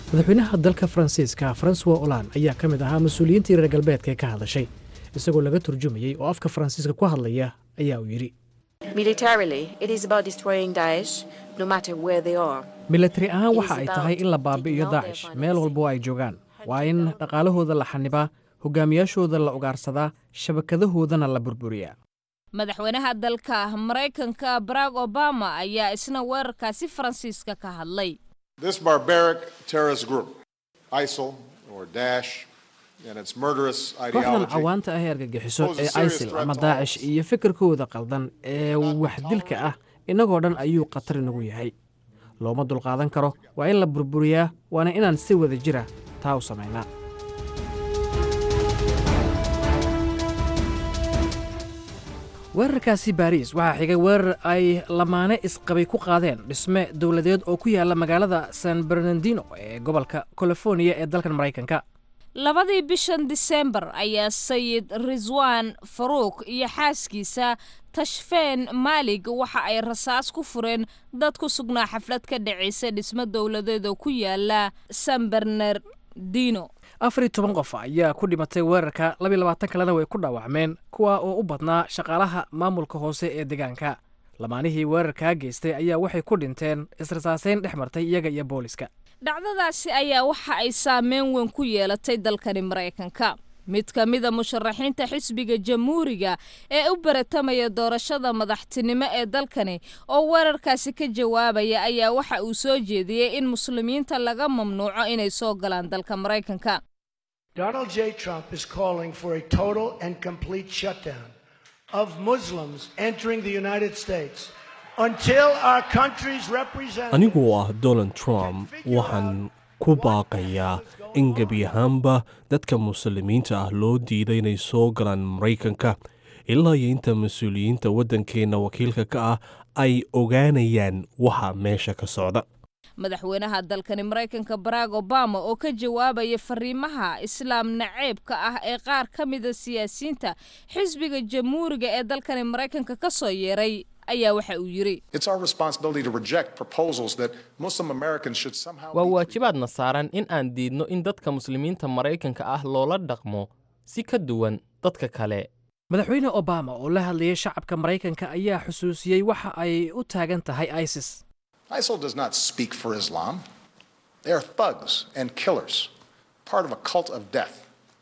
madaxweynaha dalka faransiiska francois olan ayaa ka mid ahaa mas-uuliyiintii reer galbeedka ee ka hadashay isagoo laga turjumayey oo afka faransiiska ku hadlaya ayaa uu yidhi milatari ahaan waxa ay tahay in la baabi'iyo daacish meel walba oo ay joogaan waa in dhaqaalahooda la xanibaa hogaamiyaashooda la ugaarsadaa shabakadahoodana la burburiyaa madaxweynaha dalka maraykanka barack obama ayaa isna weerarkaasi faransiiska ka hadlay This barbaric terrorist group, ISIL or Daesh, and its murderous kooxdan ideology cawaanta ah ee argagixiso ee isil ama daacish iyo fikirkooda qaldan ee waxdilka ah innagoo dhan ayuu khatar inagu yahay looma dulqaadan karo waa in la burburiyaa waana inaan si wada jira taa u samaynaa weerarkaasi baariis waxaa xigay weerar ay lamaane isqabay ku qaadeen dhisme dowladeed oo ku yaala magaalada san bernardino ee gobolka californiya ee dalkan maraykanka labadii bishan disembar ayaa sayid riswaan faruuk iyo xaaskiisa tashfeen maalig waxa ay rasaas ku fureen dad ku sugnaa xaflad ka dhacaysa dhismo dowladeed oo ku yaala san bernardino afar iyo toban qof ayaa ku dhimatay weerarka labiyo labaatan kalena way ku dhaawacmeen kuwa oo u badnaa shaqaalaha maamulka hoose ee deegaanka lamaanihii weerarkaa geystay ayaa waxay ku dhinteen israsaaseyn dhex martay iyaga iyo booliska dhacdadaasi ayaa waxa ay saameyn weyn ku yeelatay dalkani maraykanka mid ka mida musharaxiinta xisbiga jamhuuriga ee u baratamaya doorashada madaxtinimo ee dalkani oo weerarkaasi ka jawaabaya ayaa waxa uu soo jeediyey in muslimiinta laga mamnuuco inay soo galaan dalka maraykanka Donald J. Trump is calling for a total and complete shutdown of Muslims entering the United States until our country's representatives. anigu oo ah donald trump waxaan ku baaqayaa in gebi ahaanba dadka muslimiinta ah loo diiday inay soo galaan maraykanka ilaa iyo inta mas-uuliyiinta waddankeenna wakiilka ka ah ay ogaanayaan waxa meesha ka socda madaxweynaha dalkani maraykanka barack obama oo ka jawaabaya fariimaha islaam naceebka ah ee qaar ka mida siyaasiyiinta xisbiga jamhuuriga ee dalkani maraykanka ka soo yeeray ayaa waxa uu yidhi It's our responsibility to reject proposals that Muslim Americans should somehow waa waajibaadna saaran in aan diidno in dadka muslimiinta maraykanka ah loola dhaqmo si ka duwan dadka kale madaxweyne obama oo la hadlayay shacabka maraykanka ayaa xusuusiyey waxa ay u taagan tahay isis ISIL does not speak for Islam. They are thugs and killers, part of a cult of death.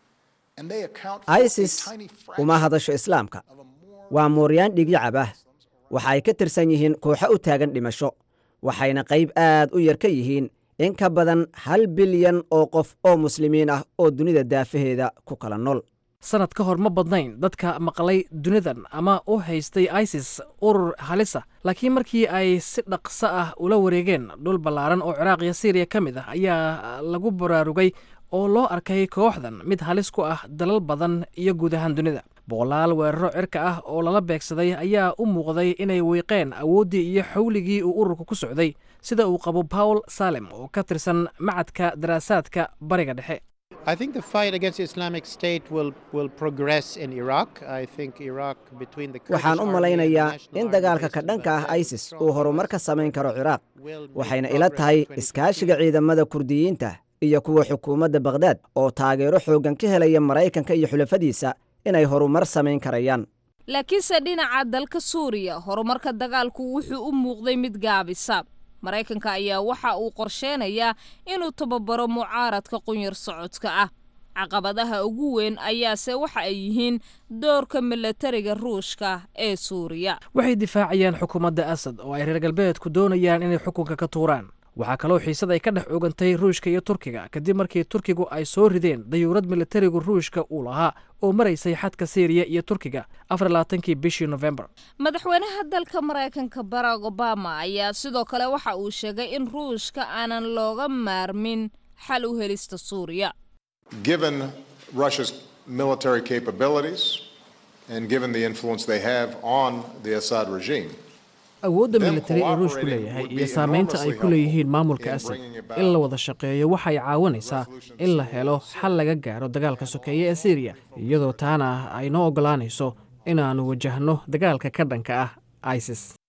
And they account for isis a tiny uma hadasho islaamka waa mooryaan dhigyacab ah waxa ay ka tirsan yihiin kooxo u taagan dhimasho waxayna qayb aad u yar ka yihiin in ka badan hal bilyan oo qof oo muslimiin ah oo dunida daafaheeda ku kala nool sanad ka hor ma badnayn dadka maqlay dunidan ama u haystay isis urur halisa laakiin markii ay si dhaqso ah ula wareegeen dhul ballaaran oo ciraaq iyo siiriya ka mid ah ayaa lagu baraarugay oo loo arkay kooxdan mid halis ku ah dalal badan iyo guud ahaan dunida boqolaal weeraro cirka ah oo lala beegsaday ayaa u muuqday inay wiiqeen awooddii iyo xawligii uu ururka ku socday sida uu qabo paul salem oo ka tirsan macadka daraasaadka bariga dhexe I think the fight against Islamic State will, will progress in Iraq. I think Iraq between the Kurdish waxaan u army and malaynayaa National in Army dagaalka ka dhanka ah isis uu horumar ka samayn karo ciraaq waxayna ila tahay iskaashiga ciidamada kurdiyiinta iyo kuwa xukuumadda bakhdad oo taageero xooggan ka helaya maraykanka iyo xulafadiisa inay horumar samayn karayaan laakiinse dhinaca dalka suuriya horumarka dagaalku wuxuu u muuqday mid gaabisa maraykanka ayaa waxa uu qorsheenayaa inuu tababaro mucaaradka qunyar socodka ah caqabadaha ugu weyn ayaase waxa ay yihiin doorka milatariga ruushka ee suuriya waxay difaacayaan xukuumadda asad oo ay reer galbeedku doonayaan inay xukunka ka tuuraan waxaa kaloo xiisad ay ka dhex ogantay ruushka iyo turkiga kadib markii turkigu ay soo rideen dayuurad militarigu ruushka uu lahaa oo maraysay xadka siiriya iyo turkiga afar labaatankii bishii nofembar madaxweynaha dalka maraykanka barack obama ayaa sidoo kale waxa uu sheegay in ruushka aanan looga maarmin xal u helista suuriya Given Russia's military capabilities and given the influence they have on the Assad regime, awoodda militari ee ruushku leeyahay iyo saamaynta ay ku leeyihiin maamulka asad in la wada shaqeeyo waxay caawinaysaa in la helo xal laga gaaro dagaalka sokeeye ee siiriya iyadoo taana ay noo oggolaanayso inaannu wajahno dagaalka ka dhanka ah isis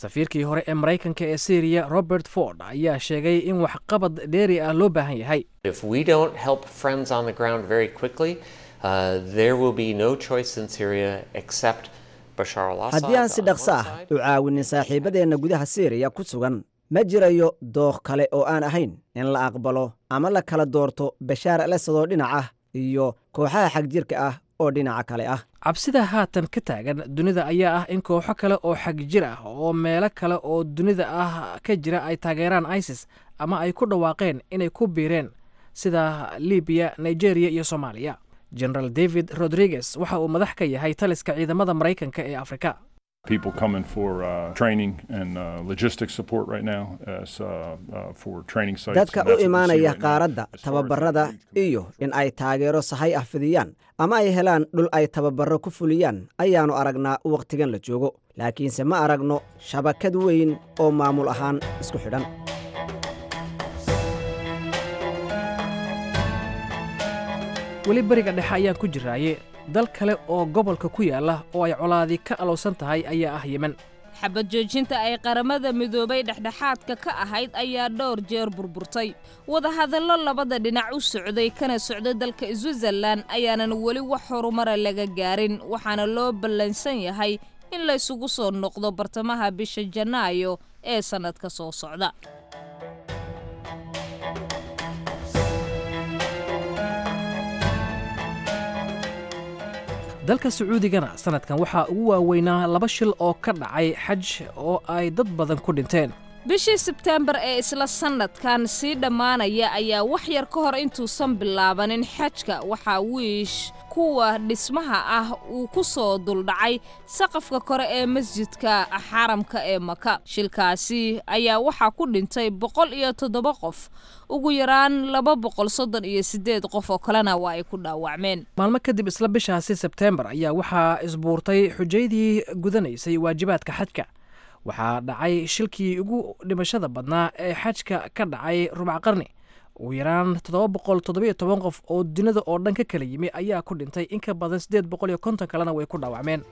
safiirkii hore ee maraykanka ee syriya robert ford ayaa sheegay in waxqabad dheeri ah loo baahan yahay If we don't help friends on the ground very quickly, uh, there will be no choice in Syria except Bashar al-Assad. haddii aan si dhaqso ah u caawinin saaxiibadeenna gudaha siiriya ku sugan ma jirayo dooq kale oo aan ahayn in la aqbalo ama la kala doorto bashaar al asad oo dhinac ah iyo kooxaha xagjirka ah oo dhinaca kale ah cabsida haatan ka taagan dunida ayaa ah in kooxo kale oo xagjir ah oo meelo kale oo dunida ah ka jira ay taageeraan isis ama ay ku dhawaaqeen inay ku biireen sida libiya nigeria iyo soomaaliya generaal david rodriguez waxa uu madax ka yahay taliska ciidamada maraykanka ee afrika People coming for uh, training and uh, logistics support right now as, uh, uh, for training sites. dadka and u that's what we see imaanaya right now. qaaradda tababarada iyo in ay taageero sahay ah fidiyaan ama ay helaan dhul ay tababarro ku fuliyaan ayaannu aragnaa wakhtigan la joogo laakiinse ma aragno shabakad weyn oo maamul ahaan isku xidhan weli beriga dhexe ayaan ku jiraaye dal kale oo gobolka ku yaala oo ay colaadi ka alowsan tahay ayaa ah yemen xabad joojinta ay qaramada midoobay dhexdhexaadka ka ahayd ayaa dhowr jeer burburtay wadahadallo labada dhinac u socday kana socday dalka switzerlan ayaanan weli wax horumara laga gaarin waxaana loo ballansan yahay in laysugu soo noqdo bartamaha bisha janaayo ee sannadka soo socda dalka sacuudigana sanadkan waxaa ugu waaweynaa laba shil oo ka dhacay xaj oo ay dad badan ku dhinteen bishii sebteembar ee isla sannadkan sii dhammaanaya ayaa wax yar ka hor intuusan bilaabanin xajka waxaa wiish kuwa dhismaha ah uu ku soo duldhacay saqafka kore ee masjidka xaramka ee maka shilkaasi ayaa waxaa ku dhintay boqol iyo toddoba qof ugu yaraan laba boqol soddon iyo siddeed qof oo kalena waa ay ku dhaawacmeen maalmo kadib isla bishaasi sebteembar ayaa waxaa isbuurtay xujaydii gudanaysay waajibaadka xajka waxaa dhacay shilkii ugu dhimashada badnaa ee xajka ka dhacay rubac qarni ugu yaraan toddoba boqol toddobiyo toban qof oo dunida oo dhan ka kala yimi ayaa ku dhintay in ka badan siddeed boqol iyo konton kalena way ku dhaawacmeen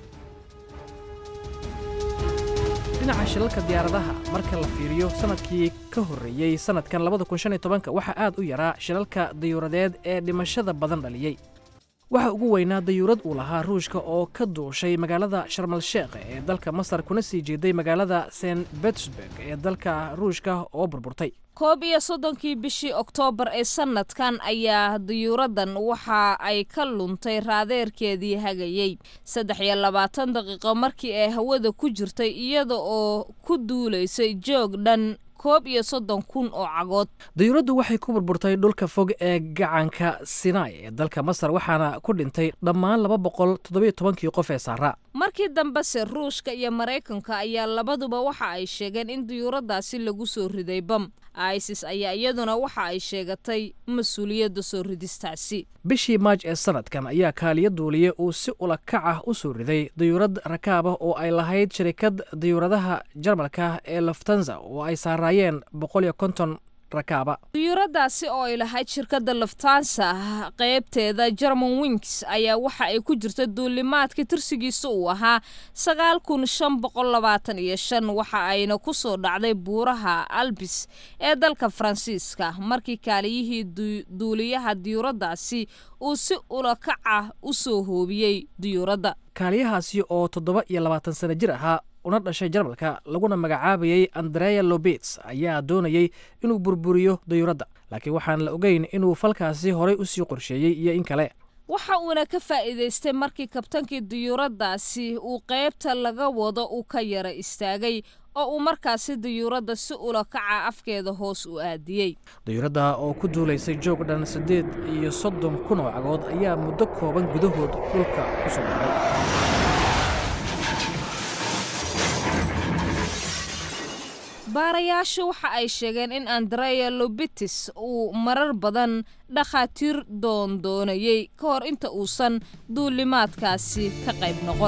dhinaca shilalka diyaaradaha marka la fiiriyo sanadkii ka horreeyey sanadkan labada kun shan iyo tobanka waxaa aad u yaraa shilalka dayuuradeed ee dhimashada badan dhaliyey waxaa ugu weynaa dayuurad uu lahaa ruushka oo ka duushay magaalada sharmal sheekh ee dalka masar kuna sii jeeday magaalada st betersburg ee dalka ruushka oo burburtay koob iyo soddonkii bishii oktoobar ee sannadkan ayaa dayuuraddan waxa ay ka luntay raadeerkeedii hagayey saddex iyo labaatan daqiiqo markii ay hawada ku jirtay iyada oo ku duulaysay joog dhan koob iyo soddon kun oo cagood dayuuraddu waxay ku burburtay dhulka fog ee gacanka sinai ee dalka masar waxaana ku dhintay dhammaan laba boqol toddobiyo tobankii qof ee saaraa markii dambese ruushka iyo maraykanka ayaa labaduba waxa ay sheegeen in dayuuraddaasi lagu soo riday bam isis ayaa iyaduna waxa ay sheegatay mas-uuliyadda soo ridistaasi bishii maaj ee sanadkan ayaa kaaliyo duuliye uu si ula kac ah u soo riday dayuurad rakaab ah oo ay lahayd shirikad dayuuradaha jarmalka ee laftanza oo ay saaraayeen boqol iyo konton rakaaba dayuuradaasi oo ay lahayd shirkadda laftansa qaybteeda german wings ayaa waxa ay ku jirta duulimaadka tirsigiisa uu ahaa sagaal kun shan boqol labaatan iyo shan waxa ayna ku soo dhacday buuraha albis ee dalka faransiiska markii kaaliyihii duuliyaha diyuuraddaasi uu si ulakaca u soo hoobiyey diyuuradda kaaliyahaasi oo toddoba iyo labaatan sano jir ahaa una dhashay jarmalka laguna magacaabayey andrea lobets ayaa doonayey inuu burburiyo dayuuradda laakiin waxaan la ogeyn inuu falkaasi horay u sii qorsheeyey iyo in kale waxa uuna ka faa'iidaystay markii kabtankii dayuuraddaasi uu qaybta laga wado uu ka yara istaagay oo uu markaasi dayuuradda si ulakaca afkeeda hoos u aadiyey dayuuradda oo ku duulaysay joog dhan siddeed iyo soddon kun oo cagood ayaa muddo kooban gudahood dhulka ku soo dhacday baarayaashu waxa ay sheegeen in andrea lobitis uu marar badan dhakhaatiir doondoonayey ka hor inta uusan duulimaadkaasi ka qayb noqon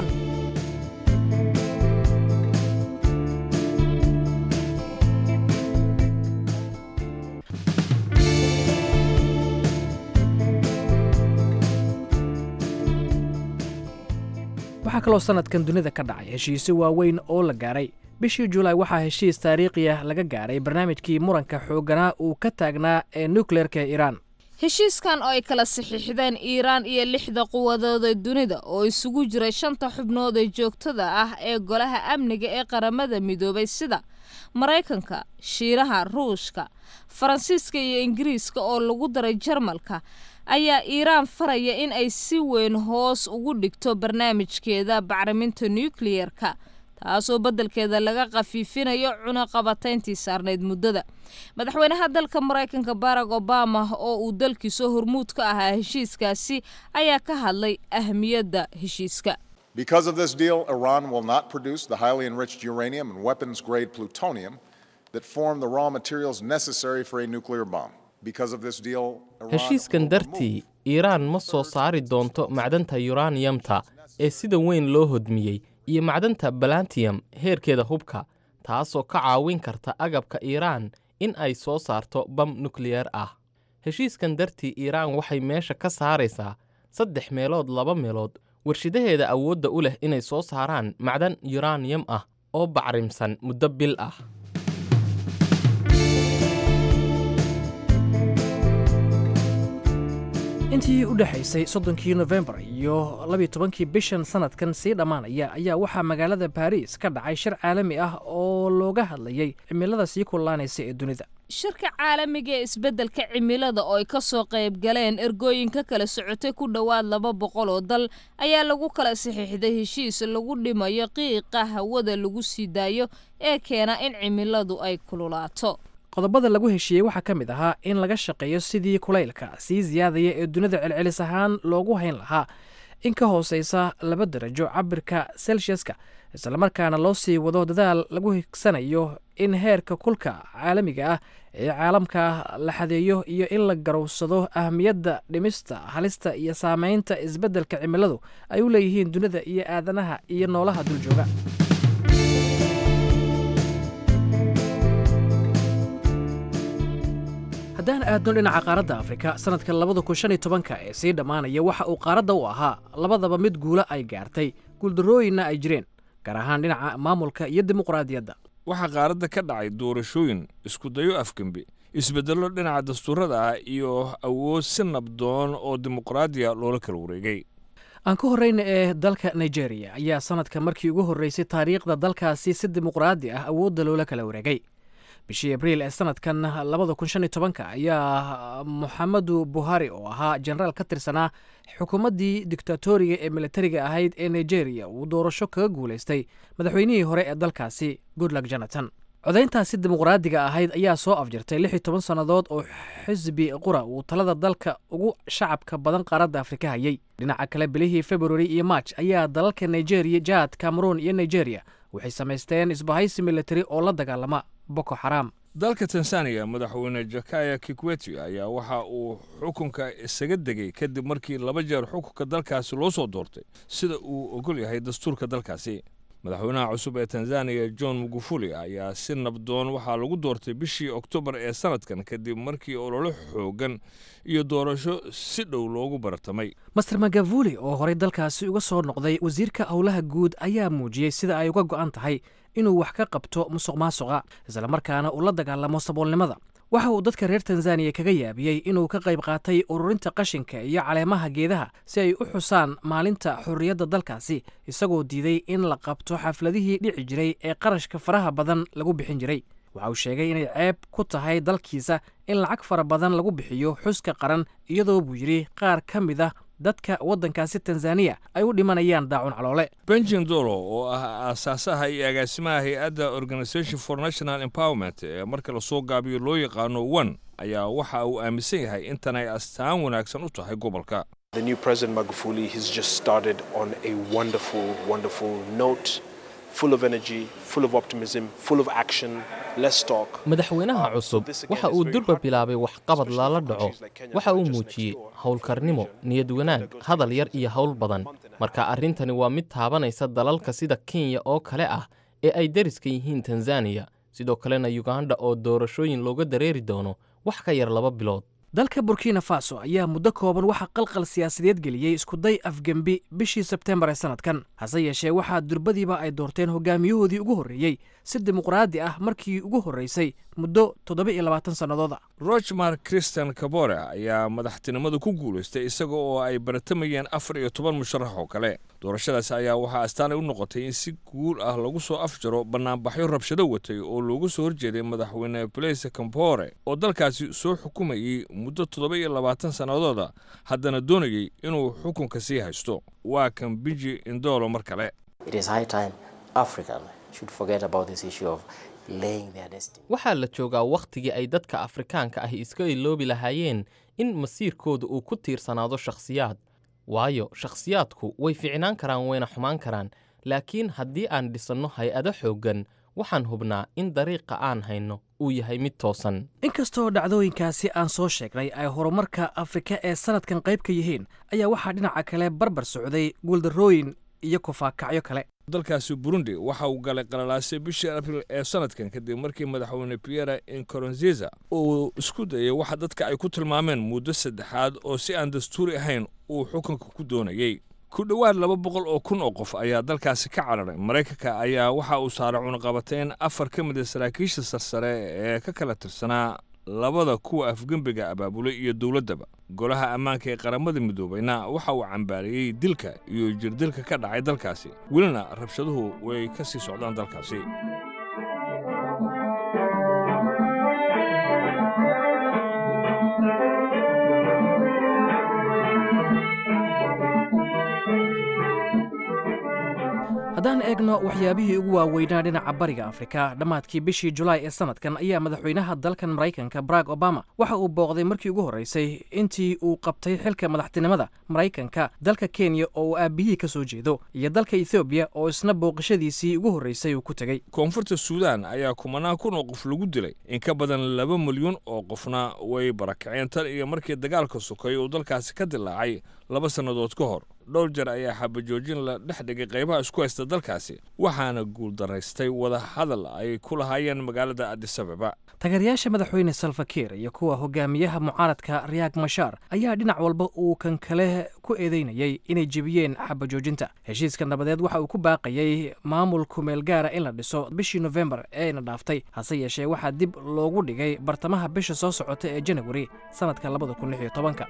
waxaa kaloo sannadkan dunida ka dhacay heshiisyo waaweyn oo la gaaray bishii julaay waxaa heshiis taariikhi ah laga gaaray barnaamijkii muranka xoogganaa uu ka taagnaa ee nukleerka ee iiraan heshiiskan oo ay kala saxiixdeen iiraan iyo lixda quwadooda dunida oo isugu jiray shanta xubnood ee joogtada ah ee golaha amniga ee qaramada midoobay sida maraykanka shiinaha ruushka faransiiska iyo ingiriiska oo lagu daray jarmalka ayaa iiraan faraya in ay si weyn hoos ugu dhigto barnaamijkeeda bacriminta nukliyeerka taasoo beddelkeeda laga khafiifinayo cunaqabatayntii saarnayd muddada madaxweynaha dalka maraykanka barack obama oo uu dalkiisa hormuud ka ahaa heshiiskaasi ayaa ka hadlay ahmiyadda heshiiska Because of this deal, Iran will not produce the highly enriched uranium and weapons grade plutonium that form the raw materials necessary for a nuclear bomb. Because of this deal, Iran heshiiskan dartii iiraan ma soo saari doonto macdanta yuraniyamta ee sida weyn loo hodmiyey iyo macdanta balantiyam heerkeeda hubka taasoo ka caawin karta agabka iiraan in ay soo saarto bam nukliyeer ah heshiiskan dartii iiraan waxay meesha ka saaraysaa saddex meelood laba meelood warshidaheeda awoodda u leh inay soo saaraan macdan yuraniyam ah oo bacrimsan muddo bil ah intii u dhexaysay soddonkii nofembar iyo labiyo tobankii bishan sanadkan sii dhammaanaya ayaa waxaa magaalada baariis ka dhacay shir caalami ah oo looga hadlayay cimilada sii kullaanaysa ee dunida shirka caalamiga ee isbeddelka cimilada oo ay ka soo qayb galeen ergooyinka kala socotay ku dhowaad laba boqol oo dal ayaa lagu kala saxiixday heshiis lagu dhimayo qiiqa hawada lagu sii daayo ee keena in cimiladu ay kululaato qodobada lagu heshiiyey waxaa ka mid ahaa in laga shaqeeyo sidii kulaylka sii siyaadaya ee dunida celcelis ahaan loogu hayn lahaa in ka hooseysa laba darajo cabirka selsiaska islamarkaana loo sii wado dadaal lagu higsanayo in heerka kulka caalamiga ah ee caalamka la xadeeyo iyo in la garowsado ahmiyadda dhimista halista iyo saameynta isbeddelka cimiladu ay u leeyihiin dunida iyo aadanaha iyo noolaha duljooga haddaan aadno dhinaca qaaradda afrika sanadka labada kun shan iyo tobanka ee sii dhammaanaya waxa uu qaaradda u ahaa labadaba mid guula ay gaartay guuldarrooyinna ay jireen gaar ahaan dhinaca maamulka iyo dimuqraadiyadda waxaa qaaradda ka dhacay doorashooyin iskudayo afgembi isbeddello dhinaca dastuurada ah iyo awood si nabdoon oo dimuqraadiya loola kala wareegay aan ka horreyna ee dalka nigeria ayaa sanadka markii ugu horreysay taariikhda dalkaasi si dimuqraadi ah awoodda loola kala wareegay bishii abriil ee sanadkan labada kun shan iyo tobanka ayaa moxamedu buhari oo ahaa jenaraal ka tirsanaa xukuumaddii dictatoriga ee militariga ahayd ee nigeria uu doorasho kaga guulaystay madaxweynihii hore ee dalkaasi goodlug jonathan codayntaasi dimuqraadiga ahayd ayaa soo afjirtay lix iyo toban sannadood oo xisbi qura uu talada dalka ugu shacabka badan qaaradda afrika hayay dhinaca kale bilihii februari iyo march ayaa dalalka nigeria jad cameroon iyo nigeria waxay samaysteen isbahaysi militari oo la dagaalama boko xaraam dalka tanzaniya madaxweyne jakaya kikweti ayaa waxa uu xukunka isaga degay kadib markii laba jeer xukunka dalkaasi loo soo doortay sida uu ogol yahay dastuurka dalkaasi madaxweynaha cusub ee tanzaniya john mugufuli ayaa si nabdoon waxaa lagu doortay bishii oktoobar ee sanadkan kadib markii ololo xoogan iyo doorasho si dhow loogu bartamay master magavuli oo horey dalkaasi uga soo noqday wasiirka howlaha guud ayaa muujiyey sida ay uga go'an tahay inuu wax ka qabto musuq maasuqa islamarkaana uu la dagaalamo saboolnimada waxa uu dadka reer tanzaniya kaga yaabiyey inuu ka qayb qaatay ururinta qashinka iyo caleemaha geedaha si ay u xusaan maalinta xorriyadda dalkaasi isagoo diiday in la qabto xafladihii dhici jiray ee qarashka faraha badan lagu bixin jiray waxa uu sheegay inay ceeb ku tahay dalkiisa in lacag fara badan lagu bixiyo xuska qaran iyadoo buu yidhi qaar ka mid a dadka waddankaasi tanzaniya ay u dhimanayaan daacun caloole benjin dolo oo ah aasaasaha iyo agaasimaha hay-adda organisation for national empowerment ee marka lasoo gaabiyo loo yaqaano one ayaa waxa uu aaminsan yahay intan ay astaan wanaagsan u tahay gobolka The new President Magufuli has just started on a wonderful, wonderful note, full of energy, full of optimism, full of action. Let's talk. madaxweynaha cusub waxa uu durba bilaabay waxqabad lala dhaco waxa uu muujiyey howlkarnimo niyad wanaag hadal yar iyo howl badan marka arrintani waa mid taabanaysa dalalka sida kenya oo kale ah ee ay deriska yihiin tanzaniya sidoo kalena yuganda oo doorashooyin looga dareeri doono wax ka yar laba bilood dalka burkina faso ayaa muddo kooban waxaa qalqal siyaasadeed geliyey iskuday afgembi bishii sebtembar ee sanadkan hase yeeshee waxaa durbadiiba ay doorteen hogaamiyahoodii ugu horreeyey si dimuqraadi ah markii ugu horreysay muddo toddoba iyo labaatan sannadooda rochmar christian kabore ayaa madaxtinimada ku guulaystay isaga oo ay baratamayeen afar iyo toban musharax oo kale doorashadaas ayaa waxaa astaanay u noqotay in si guul ah lagu soo afjaro bannaanbaxyo rabshado watay oo loogu soo horjeeday madaxweyne blaise campore oo dalkaasi soo xukumayey muddo toddoba iyo labaatan sannadooda haddana doonayey inuu xukunka sii haysto waa kan biji indolo mar kale waxaa la joogaa wakhtigii ay dadka afrikaanka ahi iska iloobi lahaayeen in masiirkooda uu ku tiirsanaado shakhsiyaad waayo shakhsiyaadku way ficnaan karaan wayna xumaan karaan laakiin haddii aan dhisanno hay-ado xooggan waxaan hubnaa in dariiqa aan hayno uu yahay mid toosan inkastoo dhacdooyinkaasi aan soo sheegnay ay horumarka afrika ee sannadkan qayb ka yihiin ayaa waxaa dhinaca kale barbar socday guuldarrooyin iyo kufaakacyo kale dalkaasi burundi waxa uu galay qalalaasay bishii abril ee sanadkan kadib markii madaxweyne pierre inkoronziza uu isku dayay waxa dadka ay ku tilmaameen muddo saddexaad oo si aan dastuuri ahayn uu xukunka ku doonayey ku dhowaad laba boqol oo kun oo qof ayaa dalkaasi ka cararay maraykanka ayaa waxa uu saaray cunaqabateyn afar ka mid a saraakiisha sarsare ee ka kala tirsanaa labada kuwa afgembiga abaabulay iyo dowladdaba golaha ammaanka ee qaramada midoobayna waxa uu cambaariyey dilka iyo jirdilka ka dhacay dalkaasi welina rabshaduhu way ka sii socdaan dalkaasi haddaan eegno waxyaabihii ugu waaweynaa dhinaca bariga afrika dhammaadkii bishii julaay ee sanadkan ayaa madaxweynaha dalkan maraykanka barack obama waxa uu booqday markii ugu horreysay intii uu qabtay xilka madaxtinimada maraykanka dalka kenya oo uu aabihii ka soo jeedo iyo dalka ethoobiya oo isna booqashadiisii ugu horreysay uu ku tegey koonfurta suudaan ayaa kumanaan kun oo qof lagu dilay in ka badan laba milyuun oo qofna way barakaceen tan iyo markii dagaalka sukay uu dalkaasi ka dilaacay laba sannadood ka hor dhowr jeer ayaa xabajoojin la dhex dhigay qaybaha isku haysta dalkaasi waxaana guuldaraystay wada hadal ay ku lahaayeen magaalada adisababa taageerayaasha madaxweyne salfakiir iyo kuwa hogaamiyaha mucaaradka riyaag mashaar ayaa dhinac walba uu kan kale ku eedeynayay inay jebiyeen xabajoojinta heshiiska nabadeed waxa uu ku baaqayey maamul kumeel gaara in la dhiso bishii nofembar eena dhaaftay hase yeeshee waxaa dib loogu dhigay bartamaha bisha soo socota ee janawari sannadka labada kun lix iyo tobanka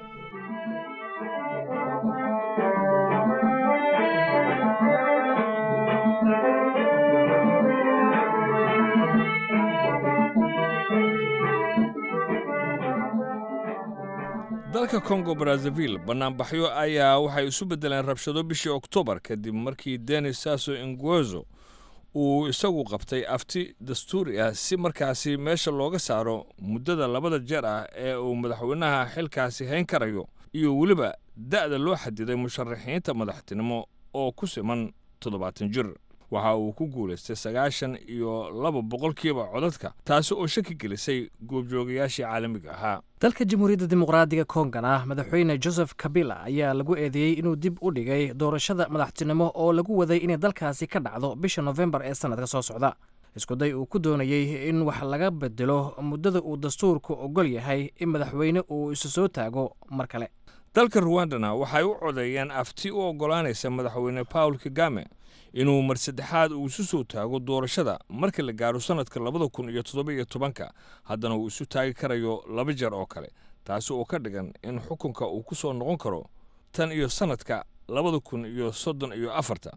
dalka kongo brazzaville bannaanbaxyo ayaa waxay isu beddeleen rabshado bishii oktoobar kadib markii denis sasso inguezo uu isagu qabtay afti dastuuri ah si markaasi meesha looga saaro muddada labada jeer ah ee uu madaxweynaha xilkaasi hayn karayo iyo weliba da'da loo xadiday musharaxiinta madaxtinimo oo ku siman toddobaatan jir waxa uu ku guulaystay sagaashan iyo laba boqolkiiba codadka taasi oo shaki gelisay goobjoogayaashii caalamiga ahaa dalka jamhuuriyadda dimuqraadiga kongana madaxweyne joseph kabila ayaa lagu eedeeyey inuu dib u dhigay doorashada madaxtinimo oo lagu waday inay dalkaasi ka dhacdo bisha nofembar ee sannadka soo socda iskuday uu ku doonayey in wax laga bedelo muddada uu dastuurku ogol yahay in madaxweyne uu isu soo taago mar kale dalka ruwandana waxay u codeeyeen afti u oggolaanaysa madaxweyne paul kagame inuu mar saddexaad uu isu soo taago doorashada marka la gaaro sannadka labada kun iyo toddoba iyo tobanka haddana uu isu taagi karayo laba jeer oo kale taasi oo ka dhigan in xukunka uu ku soo noqon karo tan iyo sannadka labada kun iyo soddon iyo afarta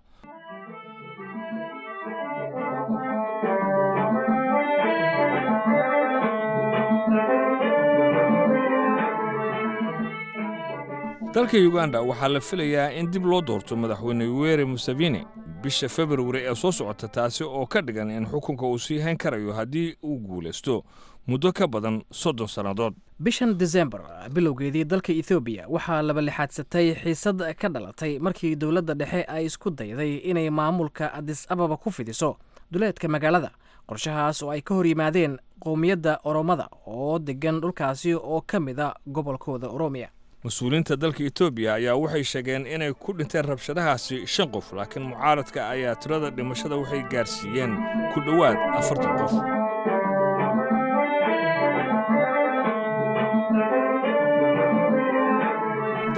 dalka uganda waxaa la filayaa in dib loo doorto madaxweyne yoweri museveni bisha februari ee soo socota taasi oo ka dhigan in xukunka uu sii hayn karayo haddii uu guulaysto muddo ka badan soddon sannadood bishan desembar bilowgeedii dalka ethoobiya waxaa labalixaadsatay xiisad ka dhalatay markii dowladda dhexe ay isku dayday inay maamulka adis ababa ku fidiso duleedka magaalada qorshahaas oo ay ka hor yimaadeen qowmiyadda oromada oo degan dhulkaasi oo ka mid a gobolkooda oromiya mas-uuliyiinta dalka etoobiya ayaa waxay sheegeen inay ku dhinteen rabshadahaasi shan qof laakiin mucaaradka ayaa tirada dhimashada waxay gaarsiiyeen ku dhowaad afartan qof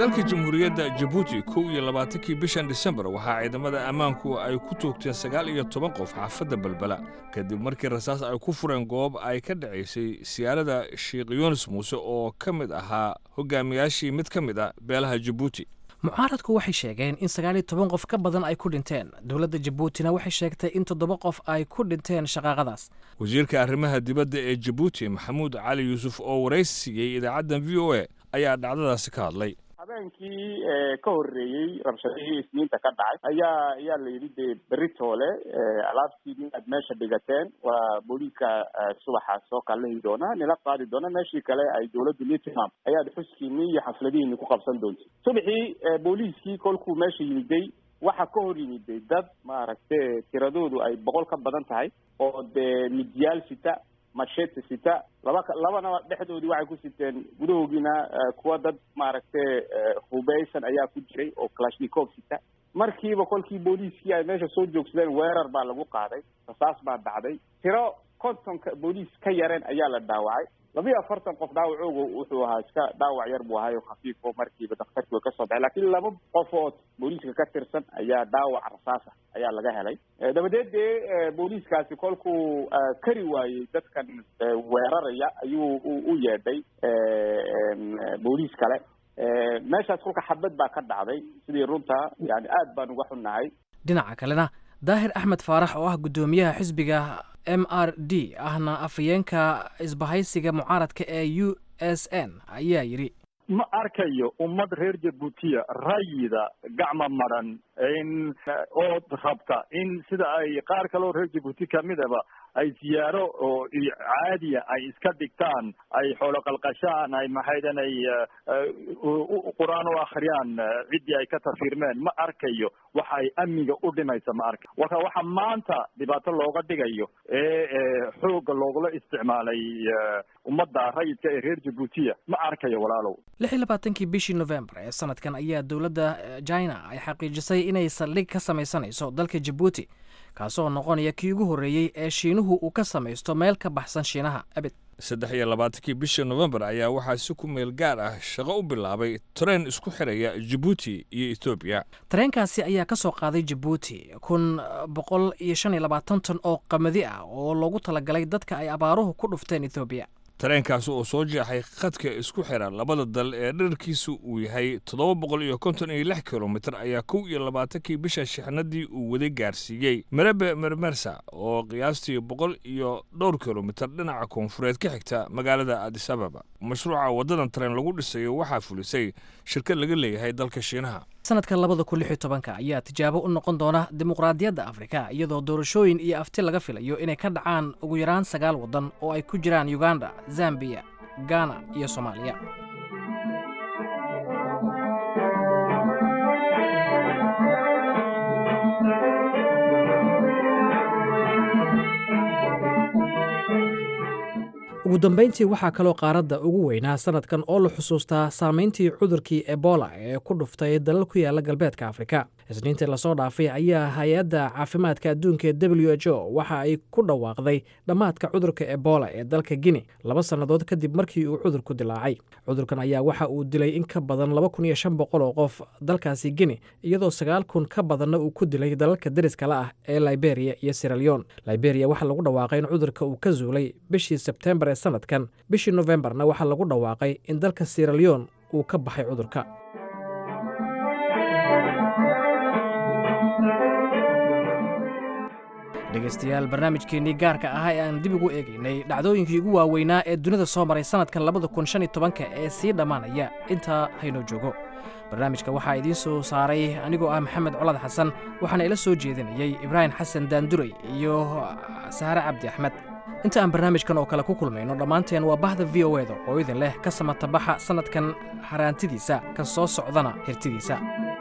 dalka jamhuuriyadda jabuuti kow iyo labaatankii bishan disembar waxaa ciidamada ammaanku ay ku toogteen sagaal iyo toban qof xaafadda balbala kadib markii rasaas ay ku fureen goob ay ka dhacaysay siyaarada sheekh yunis muuse oo ka mid ahaa hogaamiyaashii mid ka mid a beelaha jabuuti mucaaradku waxay sheegeen in sagaal iyo toban qof ka badan ay ku dhinteen dowladda jabuutina waxay sheegtay in toddoba qof ay ku dhinteen shaqaaqadaas wasiirka arrimaha dibadda ee jabuuti maxamuud cali yuusuf oo waraysi siiyey idaacaddan v o a ayaa dhacdadaasi ka hadlay habeenkii ka horreeyey rabshadihii isniinta ka dhacay ayaa ayaa la yidhi dee beritoole alaabtiini aad meesha dhigateen waa booliiska subaxa soo kallahi doona nila qaadi doona meeshii kale ay dowladdu nitmam ayaad xuskiini iyo xafladihiini ku qabsan doonta subaxii booliiskii kolkuu meesha yimiday waxa ka hor yimiday dad maaragte tiradoodu ay boqol ka badan tahay oo dee midyaal sita machete sita laba labana dhexdoodii waxay ku siteen gudahoogiina kuwa dad maaragtay hubeysan ayaa ku jiray oo clashnikov sita markiiba kolkii booliiskii ay meesha soo joogsadeen weerar baa lagu qaaday rasaas baa dhacday tiro kontonka booliis ka yareen ayaa la dhaawacay labiyo afartan qof dhaawacooga wuxuu ahaa iska dhaawac yar buu ahayo khafiif oo markiiba daktarkii way kasoo baxay lakiin laba qofood booliiska ka tirsan ayaa dhaawac rasaasa ayaa laga helay dabadeed dee booliiskaasi kolkuu kari waayey dadkan weeraraya ayuu u yeedhay booliis kale meeshaas kolka xabad baa ka dhacday sidii runta yani aad baan uga xunnahay dhinaca kalena daahir axmed faarax oo ah guddoomiyaha xisbiga m r d ahna afhayeenka isbahaysiga mucaaradka ee u s n ayaa yidhi ma arkayo ummad reer jabuutiya rayida gacma madran in ood rabta in sida ay qaar kaleo reer jabuuti kamidaba ay siyaaro oo caadiya ay iska dhigtaan ay xoolo qalqashaan ay maxaydan ay qur-aan u akhriyaan ciddii ay ka tafiirmeen ma arkayo waxa ay amniga u dhimaysa ma arka marka waxa maanta dhibaato looga dhigayo ee xoogga loogula isticmaalay ummadda rayidka ee reer jabuutiya ma arkayo walaalow lix iyo labaatankii bishii novembar ee sanadkan ayaa dowladda china ay xaqiijisay inay saldhig ka samaysanayso dalka jabuuti kaasoo noqonaya kii ugu horreeyey ee shiinuhu uu ka samaysto meel ka baxsan shiinaha abid saddex iyo labaatankii bishii nofembar ayaa waxaa si ku meel gaar ah shaqo u bilaabay tareen isku xidhaya jabuuti iyo etoobiya tareenkaasi ayaa ka soo qaaday jabuuti kun boqol iyo shan iyo labaatan ton oo qamadi ah oo loogu talagalay dadka ay abaaruhu ku dhufteen etoobiya tareenkaasi oo soo jeexay khadka isku xidha labada dal ee dherarkiisu uu yahay toddoba boqol iyo konton iyo lix kilomitir ayaa kow iyo labaatankii bisha shixnadii uu waday gaarsiiyey merebe mermersa oo qiyaastii boqol iyo dhowr kilomitir dhinaca koonfureed ka xigta magaalada adis ababa mashruuca waddadan tareen lagu dhisayo waxaa fulisay shirkad laga leeyahay dalka shiinaha sanadka labada kun lix iyo tobanka ayaa tijaabo u noqon doona dimuqraadiyadda afrika iyadoo doorashooyin iyo afti laga filayo inay ka dhacaan ugu yaraan sagaal waddan oo ay ku jiraan uganda zambiya gana iyo soomaaliya ugu dambayntii waxaa kaloo qaaradda ugu weynaa sanadkan oo la xusuustaa saamayntii cudurkii ebola ee ku dhuftay dalal ku yaala galbeedka afrika isniintii lasoo dhaafay ayaa hay-adda caafimaadka adduunka ee w h o waxa ay ku dhawaaqday dhammaadka cudurka ebola ee dalka guine laba sannadood kadib markii uu cudurku dilaacay cudurkan ayaa waxa uu dilay in ka badan laba kun iyo shan boqol oo qof dalkaasi guine iyadoo sagaal kun ka badanna uu ku dilay dalalka deriskala ah ee liberia iyo siraleon liberia waxaa lagu dhawaaqay in cudurka uu ka zuulay bishii sebtembar ee sanadkan bishii nofembarna waxaa lagu dhawaaqay in dalka siraleon uu ka baxay cudurka dhegaystayaal barnaamijkeennii gaarka ahaa ee aan dib ugu eegaynay dhacdooyinkii ugu waaweynaa ee dunida soo maray sannadkan labada kun shan iyo tobanka ee sii dhammaanaya intaa haynoo joogo barnaamijka waxaa idiin soo saaray anigoo ah maxamed colad xasan waxaana ila soo jeedinayey ibraahim xasan daanduray iyo sahare cabdi axmed inta aan barnaamijkan oo kale ku kulmayno dhammaanteen waa bahda v o eda oo idin leh ka samatabaxa sannadkan haraantidiisa kan soo socdana hirtidiisa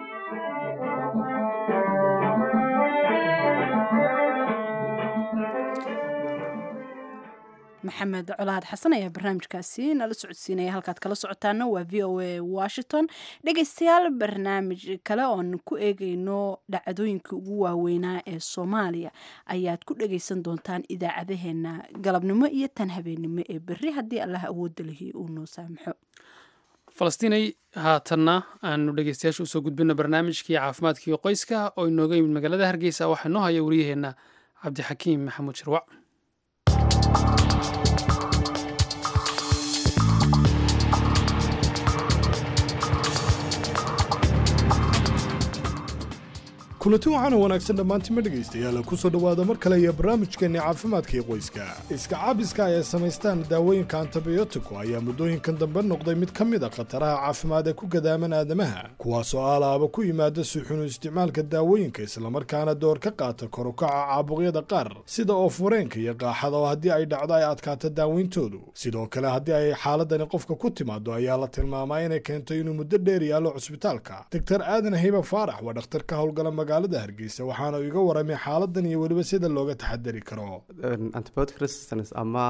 maxamed colaad xasan ayaa barnaamijkaasi nala socodsiinaya halkaad kala socotaana waa v o a washington dhegaystayaal barnaamij kale oon ku eegayno dhacdooyinkai ugu waaweynaa ee soomaaliya ayaad ku dhagaysan doontaan idaacadaheena galabnimo iyo tan habeennimo ee berri haddii allah awoodda lihi uu noo saamaxo falastiinay haatanna aanu dhegeystayaasha usoo gudbino barnaamijkii caafimaadkii qoyska oo inooga yimid magaalada hargeysa waxaa inoo haya wariyaheenna cabdixakiim maxamuud shirwac kulanti waxaana wanaagsan dhammaantima dhegaystayaal kusoo dhowaada mar kale iyo barnaamijkeenni caafimaadkii qoyska iska caabiska ay samaystaan daawooyinka antibiyotiko ayaa muddooyinkan dambe noqday mid ka mid a khataraha caafimaad ee ku gadaaman aadamaha kuwaasoo alaaba ku yimaada suxunu isticmaalka daawooyinka islamarkaana door ka qaata korukaca caabuqyada qaar sida oo fureenka iyo qaaxada oo haddii ay dhacdo ay adkaato daaweyntoodu sidoo kale haddii ay xaaladani qofka ku timaado ayaa la tilmaamaa inay keento inuu muddo dheer yaallo cusbitaalka doctor aadan hiba faarax waa dhakhtar ka howlgala magaalada hargeysa waxaana iga waramay xaaladan iyo weliba sida looga taxadari karo antibiotic resistance ama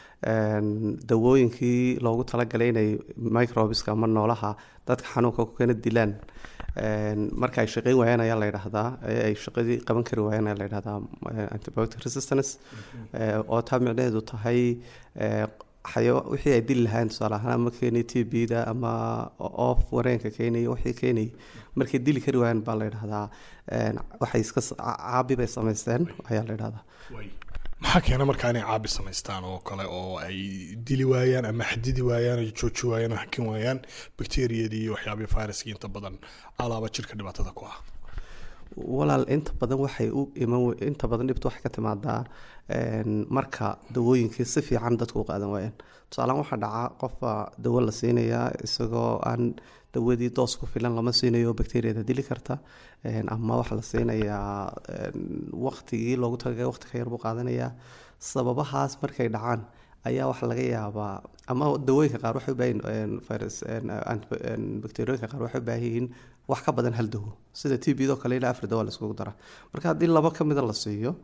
dawooyinkii loogu talagalay inay microbeska ama noolaha dadka xanuunka ku keena dilaan marka ay shaqeyn waayaan ayaa la yidhaahdaa ay shaqadii qaban kari waayaan ayaa la yidhahdaa antibiotic resistance oo taa micnaheedu tahay wixii ay dili lahayn tusaale ahaan ama keenay t b da ama oof wareenka keenay wixii keenay markay dili kari waayaan baa la yidhahdaa waxay iska caabi bay samaysteen ayaa la yidhahdaa maxaa keena markaa inay caabi samaystaan oo kale oo ay dili waayaan ama xadidi waayaan oo jooji waayaan oo hakin waayaan bakteriyadii iyo waxyaabihii viruskii inta badan alaaba jirka dhibaatada ku ah walaal inta badan waxay u iman inta badan dhibta waxay ka timaadaa marka dawooyinkii si fiican dadku u qaadan waayaan tusaalehaan waxaa dhaca qofba dawo la siinayaa isagoo aan dawadii doos ku filan lama siinayo bakteriyada dili karta ama waxaa la siinayaa waqtigii loogu talagalay waqti ka yar buu qaadanayaa sababahaas markay dhacaan ayaa waxaa laga yaabaa ama dawooyinka qaar waxay ubaahin virus bakteriyooyinka qaar waxay ubaahan yihiin wax ka badan hal dawo sida t b do kale ilaa afar dawo la iskugu dara marka haddii laba ka mida la siiyo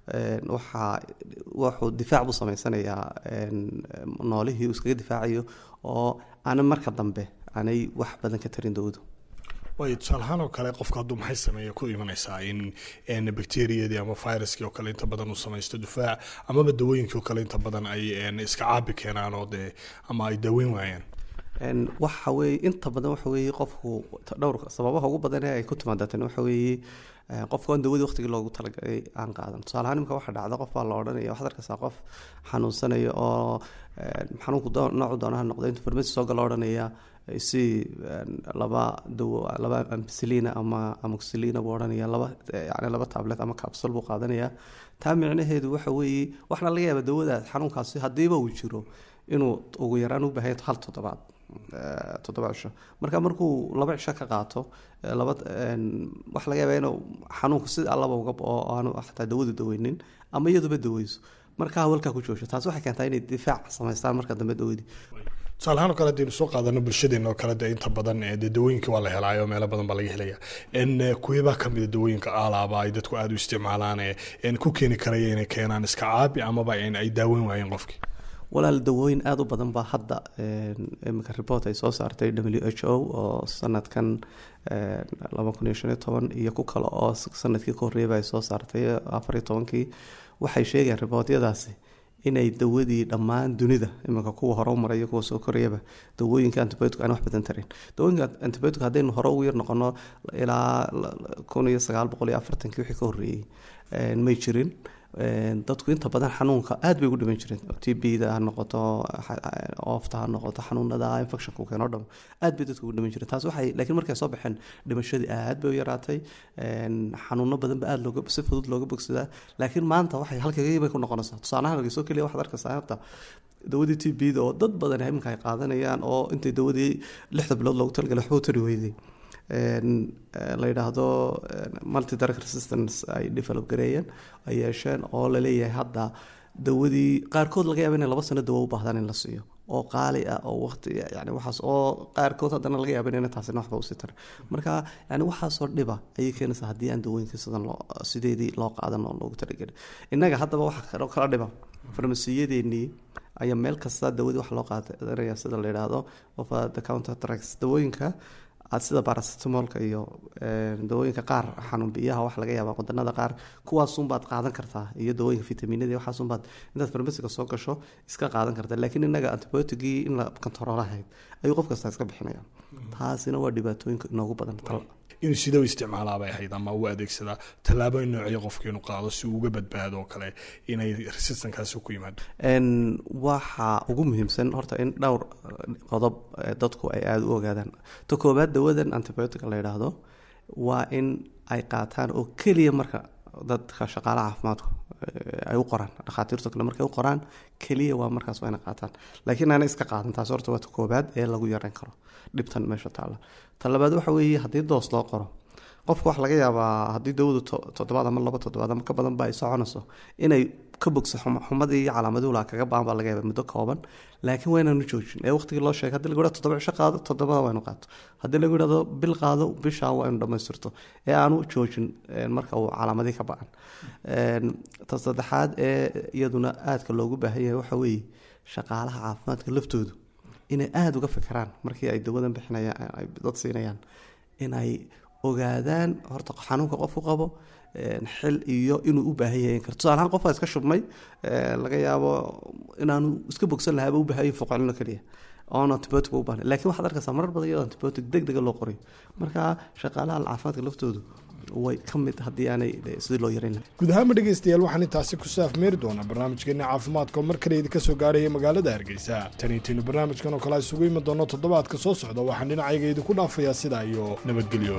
waxaa wuxuu difaac buu sameysanayaa noolihii uu iskaga difaacayo oo aanan marka dambe aanay wax badan ka tarin dawadu waayo tusaalahaan oo kale qofka hadduu maxay sameeya ku imanaysaa in bakteriyadii ama viruskii oo kale inta badan uu samaysto difaac amaba dawooyinkii oo kale inta badan ay iska caabi keenaan oo dee ama ay daaweyn waayaan waxa weeye inta badan waxa weeye qofku dhowr sababaha ugu badan ee ay ku timaada tani waxa weeye qofka aan dawadii waqtigii loogu talagalay aan qaadan tusaale ahaan imika waxaa dhacda qof baa la odhanaya waxaad arkaysaa qof xanuunsanaya oo xanuunku noocu doonaha noqda intuu farmasi soo gala odhanaya si laba dawo laba ampicillina ama amoxicillina buu odhanaya laba yani laba tablet ama capsule buu qaadanaya taa micnaheedu waxa weeye waxna laga yaaba dawadaas xanuunkaasi haddiiba uu jiro inuu ugu yaraan u baahan hal toddobaad toddoba cisho marka markuu laba cisho ka qaato laba waxa laga yaabaa inuu xanuunku si allaba uga oo aanu xataa dawadu daweynin ama iyaduba daweyso marka hawalkaa ku joosho taas waxay keentaa inay difaac samaystaan marka dambe dawadii tusaalahaan oo kale hadaynu soo qaadano bulshadeena oo kale dee inta badan dee dawooyinka waa la helaayo meelo badan baa laga helaya kuwebaa kamida dawooyinka alaaba ay dadku aada u isticmaalaan ee ku keeni karaya inay keenaan iska caabi amaba ay daaweyn waayeen qofkii walaal dawooyin aada u badan baa hadda imika report ay soo saartay w h o oo sanadkan laba kun iyo shan iyo toban iyo ku kale oo sanadkii ka horreeyaba ay soo saartay afar iyo tobankii waxay sheegayaan ribootyadaasi inay dawadii dhammaan dunida iminka kuwa hore u maraya kuwa soo korayaba dawooyinka antibiotic aan wax badan tarin dawooyinka antibiotic haddaynu hore ugu yar noqono ilaa kun iyo sagaal boqol iyo afartankii wixii ka horreeyey may jirin dadku inta badan xanuunka aad bay ugu dhiman jireen t b da ha noqoto oofta ha noqoto xanuunada infectionka keeno dham aad bay dadku ugu dhiman jireen taas waxay laakiin markay soo baxeen dhimashadii aad bay u yaraatay xanuuno badan ba aad looga si fudud looga bogsadaa laakiin maanta waxay halkagii bay ku noqonaysaa tusaalahaan hargeyso keliya waxaad arkaysaa horta dawadii t b da oo dad badan iminka ay qaadanayaan oo intay dawadii lixda bilood loogu talagalay waxba u tari weyday la yidhaahdo multi drug resistance ay develop gareeyeen ay yeesheen oo laleeyahay hadda dawadii qaarkood laga yaaba inay laba sano dawo u baahdaan in la siiyo oo qaali ah oo waqti yani waxaas oo qaarkood haddana laga yaaba in taasina waxba usii tarin marka yani waxaasoo dhiba ayay keenaysaa haddii aan dawooyinka sidan loo sideedii loo qaadan oo loogu talagelin innaga haddaba waxa kaloo kala dhiba farmasiyadeenii ayaa meel kasta dawadii wax loo qaadanaya sida la yidhaahdo of the counter drugs dawooyinka aad sida baracetamolka iyo dawooyinka qaar xanuun biyaha wax laga yaaba wadanada qaar kuwaasunbaad qaadan kartaa iyo dawooyinka vitaminada waxaasunbaad intaad farmasiga soo gasho iska qaadan kartaa laakiin inaga antibiotigii in la kontaroolahayd ayuu qof kasta iska bixinaya taasina waa dhibaatooyinka inoogu badan inuu sida u isticmaalaa bay ahayd ama u adeegsadaa tallaabooyin noocyo qofka inuu qaado si uu uga badbaado oo kale inay resistankaasi ku yimaado waxa ugu muhiimsan horta in dhowr qodob dadku ay aada u ogaadaan ta koobaad dawadan antibiotic la yidhaahdo waa in ay qaataan oo keliya marka dadka shaqaalaha caafimaadku ay u qoraan dhakhaatiirto kale markay u qoraan keliya waa markaas waa inay qaataan laakiin aana iska qaadan taas horta waa ta koobaad ee lagu yareyn karo dhibtan meesha taalla ta labaad waxa weeye haddii doos loo qoro qofka waxa laga yaabaa haddii dawadu toddobaad ama laba toddobaad ama ka badan ba ay soconayso inay ka bogso xumadii iyo calaamaduhu laa kaga baan baa laga yaaba muddo kooban laakiin waa inaanu joojin ee waqtigii loo sheegay hadii lagu yidhahdo toddoba cisho qaado toddobada waa inu qaato haddii lagu yidhahdo bil qaado bishaa waa inu dhammaystirto ee aanu joojin marka uu calaamadii ka ba-an ta saddexaad ee iyaduna aadka loogu baahan yahay waxa weeye shaqaalaha caafimaadka laftoodu inay aada uga fikiraan markii ay dawadan bixinayaan ay dad siinayaan inay ogaadaan horta xanuunka qofku qabo xil iyo inuu u baahan yahay karto tusaalahaan qofka iska shubmay laga yaabo inaanu iska bogsan lahaaba u baahan yahay foqolino keliya oon antibiotic u baahnay laakiin waxaad arkaysaa marar badan iyadoo antibiotic deg dega loo qorayo marka shaqaalaha caafimaadka laftoodu way ka mid haddii aanay sidii loo yareyn lahay guud ahaanba dhegaystayaal waxaan intaasi ku saafmeeri doonaa barnaamijkeena caafimaadka oo mar kale idinka soo gaaraya magaalada hargeysa taniitiinu barnaamijkan oo kale isugu imi doono toddobaadka soo socda waxaan dhinacayga idinku dhaafayaa sidaa iyo nabadgelyo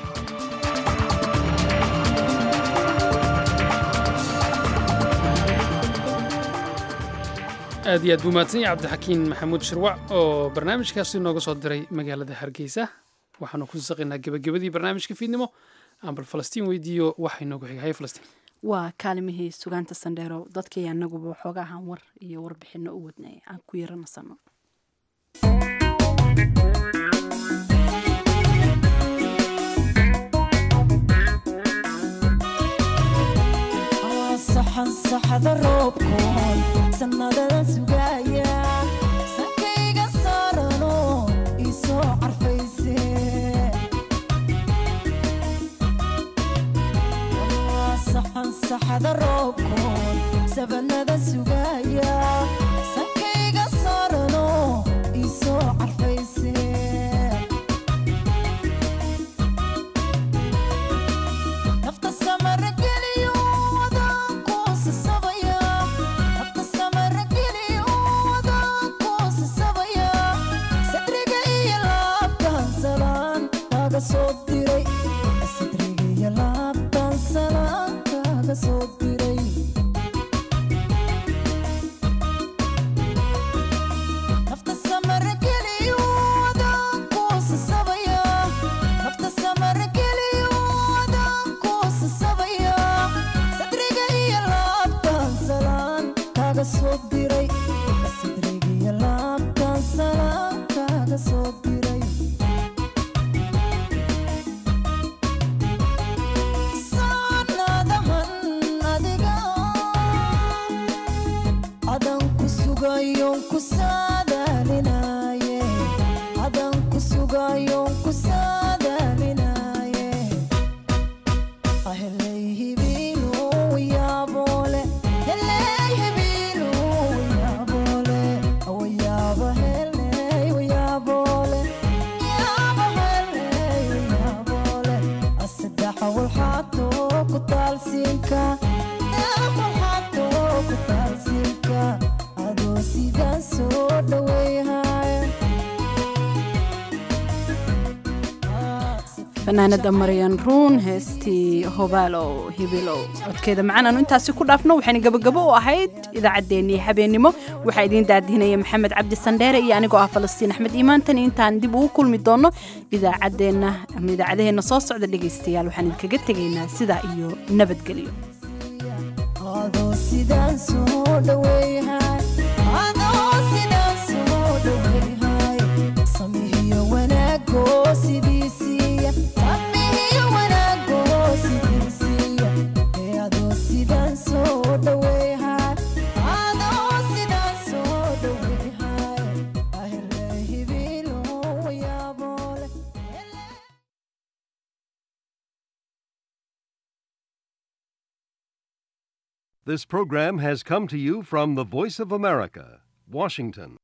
aad iyo aad buu mahadsan yahay cabdixakiin maxamuud shirwac oo barnaamijkaasi nooga soo diray magaalada hargeysa waxaanu ku saqaynaa gebagabadii barnaamijka fiidnimo aan bal falastiin weydiiyo waxay noogu xigay hay falastiin waa kaalimihii sugaanta sandheero dadkii anaguba waxooga ahaan war iyo warbixino u wadnay aan ku yaranasano saxda roobkoon sannadadan sugaya sankayga saarano isoo carfayse saxda roobkoon sabanada sugaya sankayga saarano isoo carfayse nafta samara geliyo fanaanada maryan ruun heestii hobaalow hibilow codkeeda macaan aanu intaasi ku dhaafno waxayna gabagabo u ahayd idaacaddeenii habeennimo waxaa idiin daadihinaya maxamed cabdi sandheere iyo anigoo ah falastiin axmed iimaantan intaan dib ugu kulmi doonno idaacaddeenna ama idaacadaheenna soo socda dhegaystayaal waxaan idinkaga tegaynaa sidaa iyo nabadgelyo This program has come to you from the Voice of America, Washington.